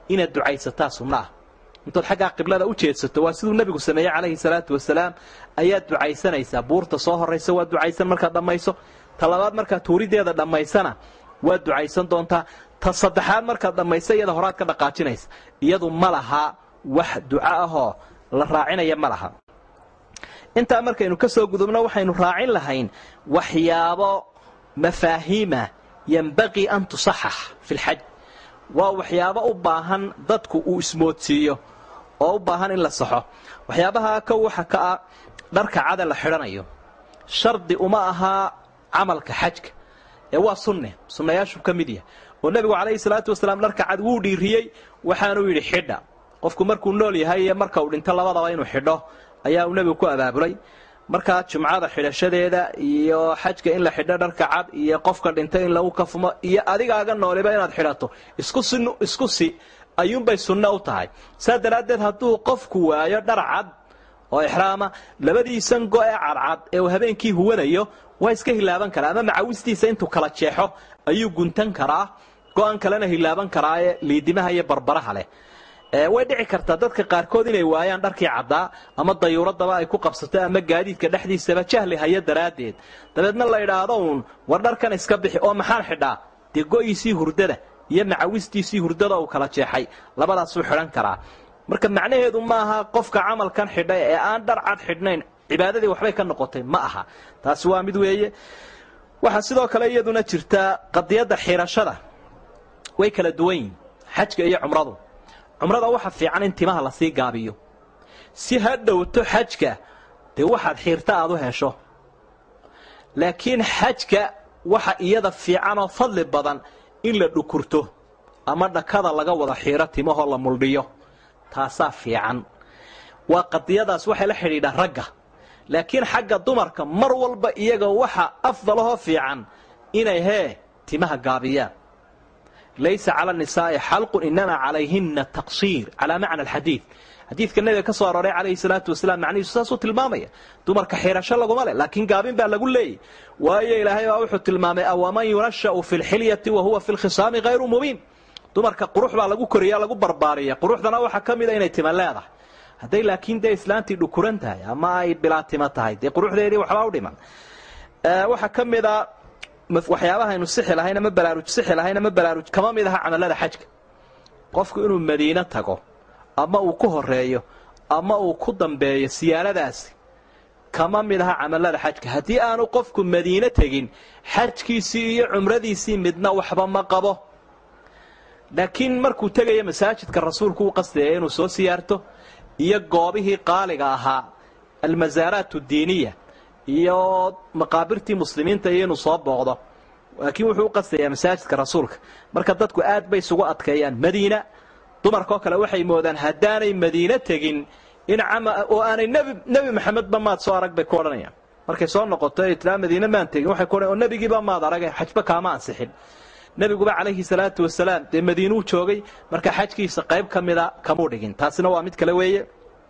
inaad ducaysataa sunno ah intood xaggaa qiblada u jeedsato waa siduu nebigu sameeyey calayhi salaatu wasalaam ayaad ducaysanaysaa buurta soo horraysa waad ducaysan markaad dhammayso ta labaad markaad tuurideeda dhammaysana waad ducaysan doontaa ta saddexaad markaad dhammaysa iyada horaad ka dhaqaajinaysa iyadu ma laha wax duco ahoo la raacinaya ma laha intaa markaynu ka soo gudubno waxaynu raacin lahayn waxyaabo mafaahiima yembaqii an tusaxax fi lxaj waa waxyaabo u baahan dadku uu ismoodsiiyo oo u baahan in la saxo waxyaabaha kow waxa ka ah dharka cada la xidhanayo shardi uma ahaa camalka xajka ee waa sunne sunnayaashu ka mid yahay oo nebigu calayhi salaatu wasalaam dharka cad wuu dhiiriyey waxaanuu yidhi xidha qofku markuu nool yahay iyo marka uu dhinto labadaba inuu xidho ayaa uu nebigu ku abaabulay markaa jumcada xidhashadeeda iyo xajka in la xidho dharka cad iyo qofka dhintay in lagu kafumo iyo adigaaga nooliba inaad xidhato isku si ayuunbay sunno u tahay saa daraaddeed hadduu qofku waayo dhar cad oo ixraama labadiisan go ee cadcad ee uu habeenkii huwanayo waa iska hilaaban karaa ama macawistiisa intuu kala jeexo ayuu guntan karaa go-an kalena hilaaban karaaye liidimaha iyo barbaraha leh way dhici kartaa dadka qaarkood inay waayaan dharkii caddaa ama dayuuradaba ay ku qabsato ama gaadiidka dhexdiisaba jahli haya daraaddeed dabeedna la idhaahdo uun war dharkan iska bixi oo maxaan xidhaa dee go'iisii hurdada iyo macawistiisii hurdada uu kala jeexay labadaasuu xidhan karaa marka macnaheedu maaha qofka camalkan xidhay ee aan dhar cad xidhnayn cibaadadii waxbay ka noqotay ma aha taasi waa mid weeye waxaa sidoo kale iyaduna jirtaa qadiyadda xirashada way kala duwan yihin xajka iyo cumradu cumrada waxa fiican in timaha lasii gaabiyo si ha dhowto xajka dee waxaad xiirta aad u hesho laakiin xajka waxa iyada fiicanoo fadli badan in la dhukurto ama dhakada laga wada xiiro timahoo la muldhiyo taasaa fiican waa qadiyadaas waxay la xidhiidhaa ragga laakiin xagga dumarka mar walba iyaga waxa afdalahoo fiican inay hee timaha gaabiyaan laysa cala nisaa'i xalqun inamaa calayhina taqsiir calaa macna alxadiid xadiidka nebiga ka soo arooray calayhi salaatu wasalaam macnihiisu saasuu tilmaamaya dumarka xirasho laguma leh laakiin gaabin baa lagu leeyay waayo ilaahay baa wuxuu tilmaamay awaman yunasha'u fi lxilyati wa huwa fi lkhisaami hayru mubiin dumarka qurux baa lagu koriya lagu barbaariya quruxdana waxaa ka mida inay tima leedahay hadday laakiin dee islaantii dhukuran tahay ama ay bilaa tima tahay dee quruxdeedii waxbaa u dhiman waxaa ka mida waxyaabaha aynu sixi lahayn ama baraaruj sixi lahayn ama baraaruj kama mid aha camalada xajka qofku inuu madiine tago ama uu ku horeeyo ama uu ku dambeeyo siyaaradaasi kama mid aha camalada xajka haddii aanu qofku madiine tegin xajkiisii iyo cumradiisii midna waxba ma qabo laakiin markuu tegayo masaajidka rasuulku u qasdaya inuu soo siyaarto iyo goobihii qaaliga ahaa almasaaraat diiniya iyo maqaabirtii muslimiinta iyo inuu soo booqdo laakiin wuxuu u qastayaa masaajidka rasuulka marka dadku aad bay isugu adkeeyaan madiina dumarkaoo kale waxay moodaan haddaanay madiine tegin in oo aanay nebi maxamedba maad soo arag bay ku odhanayaan markay soo noqoto ay tiraa madiine maan tegin waxay ku odhan oo nebigiiba maad arage xajba kaama ansixin nebiguba calayhi salaatu wasalaam dee madiinuu joogay marka xajkiisa qayb ka mida kamuu dhigin taasina waa mid kale weeye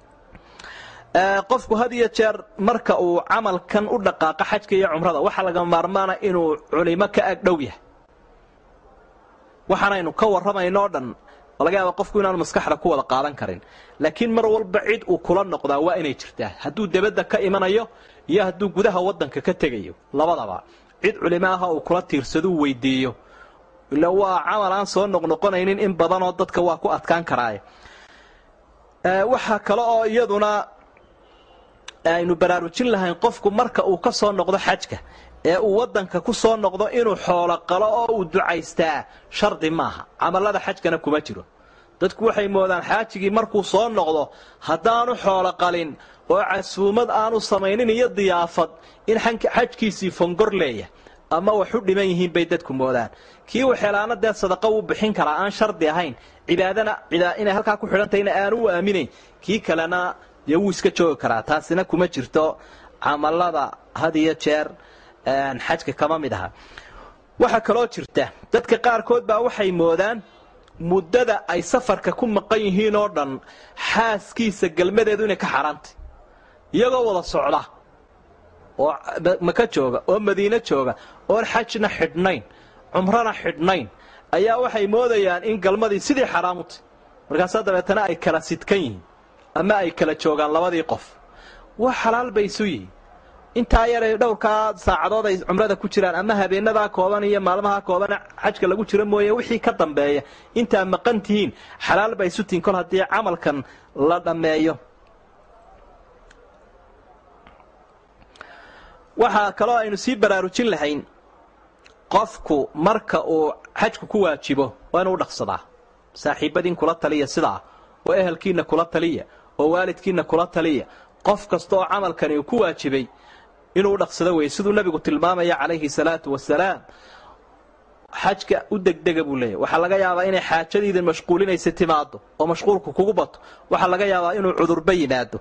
qofku had iyo jeer marka uu camalkan u dhaqaaqo xajka iyo cumrada waxaa laga maarmaana inuu culimo ka ag dhow yahay waxaanaynu ka warramayno o dhan laga yaaba qofku inaanu maskaxda ku wada qaadan karin laakiin mar walba cid uu kula noqdaa waa inay jirtaa hadduu debadda ka imanayo iyo hadduu gudaha waddanka ka tegayo labadaba cid culimo aha uu kula tiirsaduu weydiiyo ila waa camal aan soo noqnoqonaynin in badanoo dadka waa ku adkaan karaaye waxaa kale oo iyaduna aynu baraarujin lahayn qofku marka uu ka soo noqdo xajka ee uu waddanka ku soo noqdo inuu xoolo qalo oo uu ducaystaa shardi maaha camalada xajkana kuma jiro dadku waxay moodaan xaajigii markuu soo noqdo haddaanu xoolo qalin oo casuumad aanu samaynin iyo diyaafad in xajkiisii fongor leeyahay ama wax u dhiman yihiin bay dadku moodaan kii waxeelaana dee sadaqa wuu bixin karaa aan shardi ahayn cibaadana inay halkaa ku xidhantahayna aanu u aaminayn kii kalena dee wuu iska joogi karaa taasina kuma jirto camalada had iyo jeer xajka kama mid aha waxaa kaloo jirta dadka qaarkood baa waxay moodaan muddada ay safarka ku maqan yihiin oo dhan xaaskiisa galmadeedu inay ka xaaraantay iyagoo wada socda oo maka jooga oo madiine jooga oon xajna xidhnayn cumrana xidhnayn ayaa waxay moodayaan in galmadii sidii xaraamutay markaasaa dabeetana ay kala sidkan yihiin ama ay kala joogaan labadii qof wax xalaal bay isu yihiin intaa yaray dhowrkaa saacadood ay cumrada ku jiraan ama habeenadaa kooban iyo maalmaha kooban xajka lagu jiro mooye wixii ka dambeeya intaa maqan tihiin xalaal bay isu tihiin kol haddii camalkan la dhammeeyo waxaa kaloo aynu sii baraarujin lahayn qofku marka uu xajku ku waajibo waa inuu dhaqsadaa saaxiibadiin kula taliya sidaa oo ehelkiinna kula taliya oo waalidkiinna kula taliya qof kasta oo camalkani uu ku waajibay inuu dhaqsado weeye siduu nebigu tilmaamaya calayhi salaatu wasalaam xajka u degdega buu leeyahy waxaa laga yaabaa inay xaajadiidin mashquulinaysa timaado oo mashquulku kugu bato waxaa laga yaabaa inuu cudurba yimaado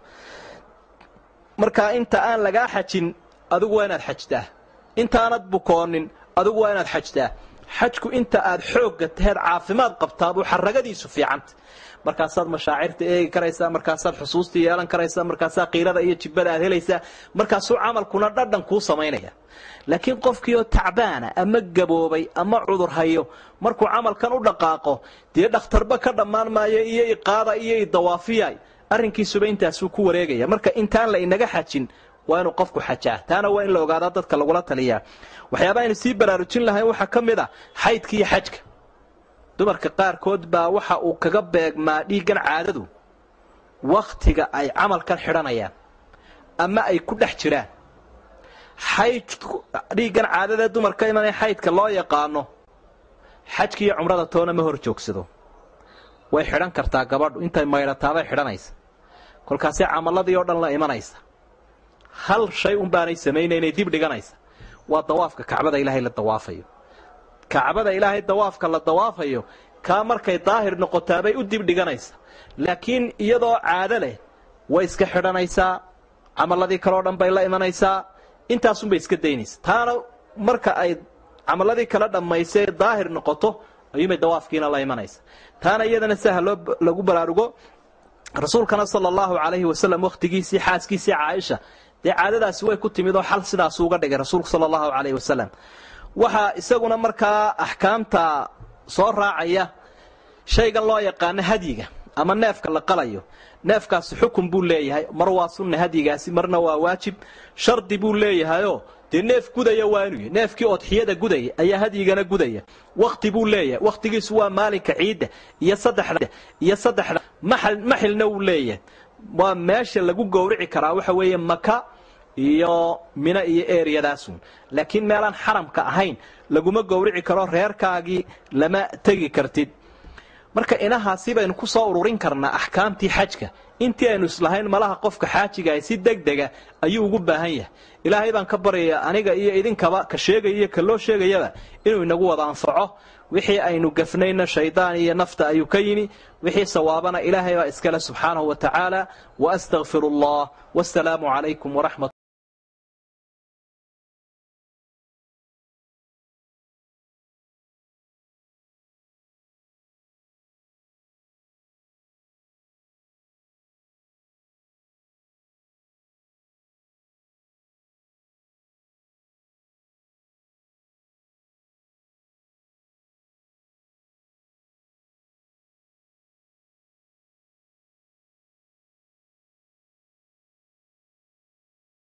markaa inta aan lagaa xajin adigu waa inaad xajtaa intaanad bukoonin adigu waa inaad xajtaa xajku inta aad xoogga taheed caafimaad qabtaabuu xaragadiisu fiicanta markaasaad mashaacirta eegi karaysaa markaasaad xusuusta yeelan karaysaa markaasaa qiirada iyo jibbada aad helaysaa markaasuu camalkuna dhadhan kuu samaynaya laakiin qofkii oo tacbaana ama gaboobay ama cudur hayo markuu camalkan u dhaqaaqo dee dhakhtarba ka dhammaan maayo iyo iqaada iyo idawaafiyay arrinkiisuba intaasuu ku wareegaya marka intaan la inaga xajin waa inuu qofku xajaa taana waa in la ogaadaa dadka lagula taliyaa waxyaaba aynu sii baraarujin lahayn waxaa ka mid a xaydka iyo xajka dumarka qaarkood baa waxa uu kaga beegmaa dhiiggan caadadu wakhtiga ay camalkan xidhanayaan ama ay ku dhex jiraan xayd dhiiggan caadadee dumarka imanaya xaydka loo yaqaano xajka iyo cumrada toona ma hor joogsado way xidhan kartaa gabadhu intay maydhataabay xidhanaysa kolkaasee camaladii oo dhan la imanaysa hal shay un baanay samaynaynay dib dhiganaysa waa dawaafka kacbada ilaahay la dawaafayo kacbada ilaahay dawaafka la dawaafayo kaa markay daahir noqotaabay u dib dhiganaysa laakiin iyadoo caado leh way iska xidhanaysaa camaladii kaleo dhan bay la imanaysaa intaasunbay iska daynaysa taana marka ay camaladii kala dhammaysay daahir noqoto ayuumay dawaafkiina la imanaysa taana iyadana saha loo lagu baraarugo rasuulkana sala allahu calayhi wasalam wakhtigiisii xaaskiisii caaisha dee caadadaasi way ku timid oo xal sidaasu uga dhigay rasuulku sala allahu calayhi wasalam waxaa isaguna markaa axkaamta soo raacaya shaygan loo yaqaano hadyiga ama neefka la qalayo neefkaasi xukun buu leeyahay mar waa sunna hadyigaasi marna waa waajib shardi buu leeyahayoo dee neef gudaya waa inuu yahy neefkii odxiyada gudaya ayaa hadyigana gudaya wakhti buu leeyahay wakhtigiisu waa maalinka ciidda iyo saddexda iyo saddexda maxal maxilna wuu leeyahay waa meesha lagu gowrici karaa waxa weeye maka iyo mino iyo eryadaasun laakiin meelaan xaramka ahayn laguma gowrici karo reerkaagii lama tegi kartid marka inahaasi baynu ku soo ururin karnaa axkaamtii xajka intii aynu islahayn malaha qofka xaajigaah si degdega ayuu ugu baahan yahay ilaahay baan ka baryayaa aniga iyo idinkaba ka sheegaya iyo ka loo sheegayaba inuu inagu wada anfaco wixii aynu gafnayna shaydaan iyo nafta ayuu ka yimi wixii sawaabana ilaahay baa iskale subxaanahu wa tacaala waastaqfiru allah wasalaamu calaykum waraxmat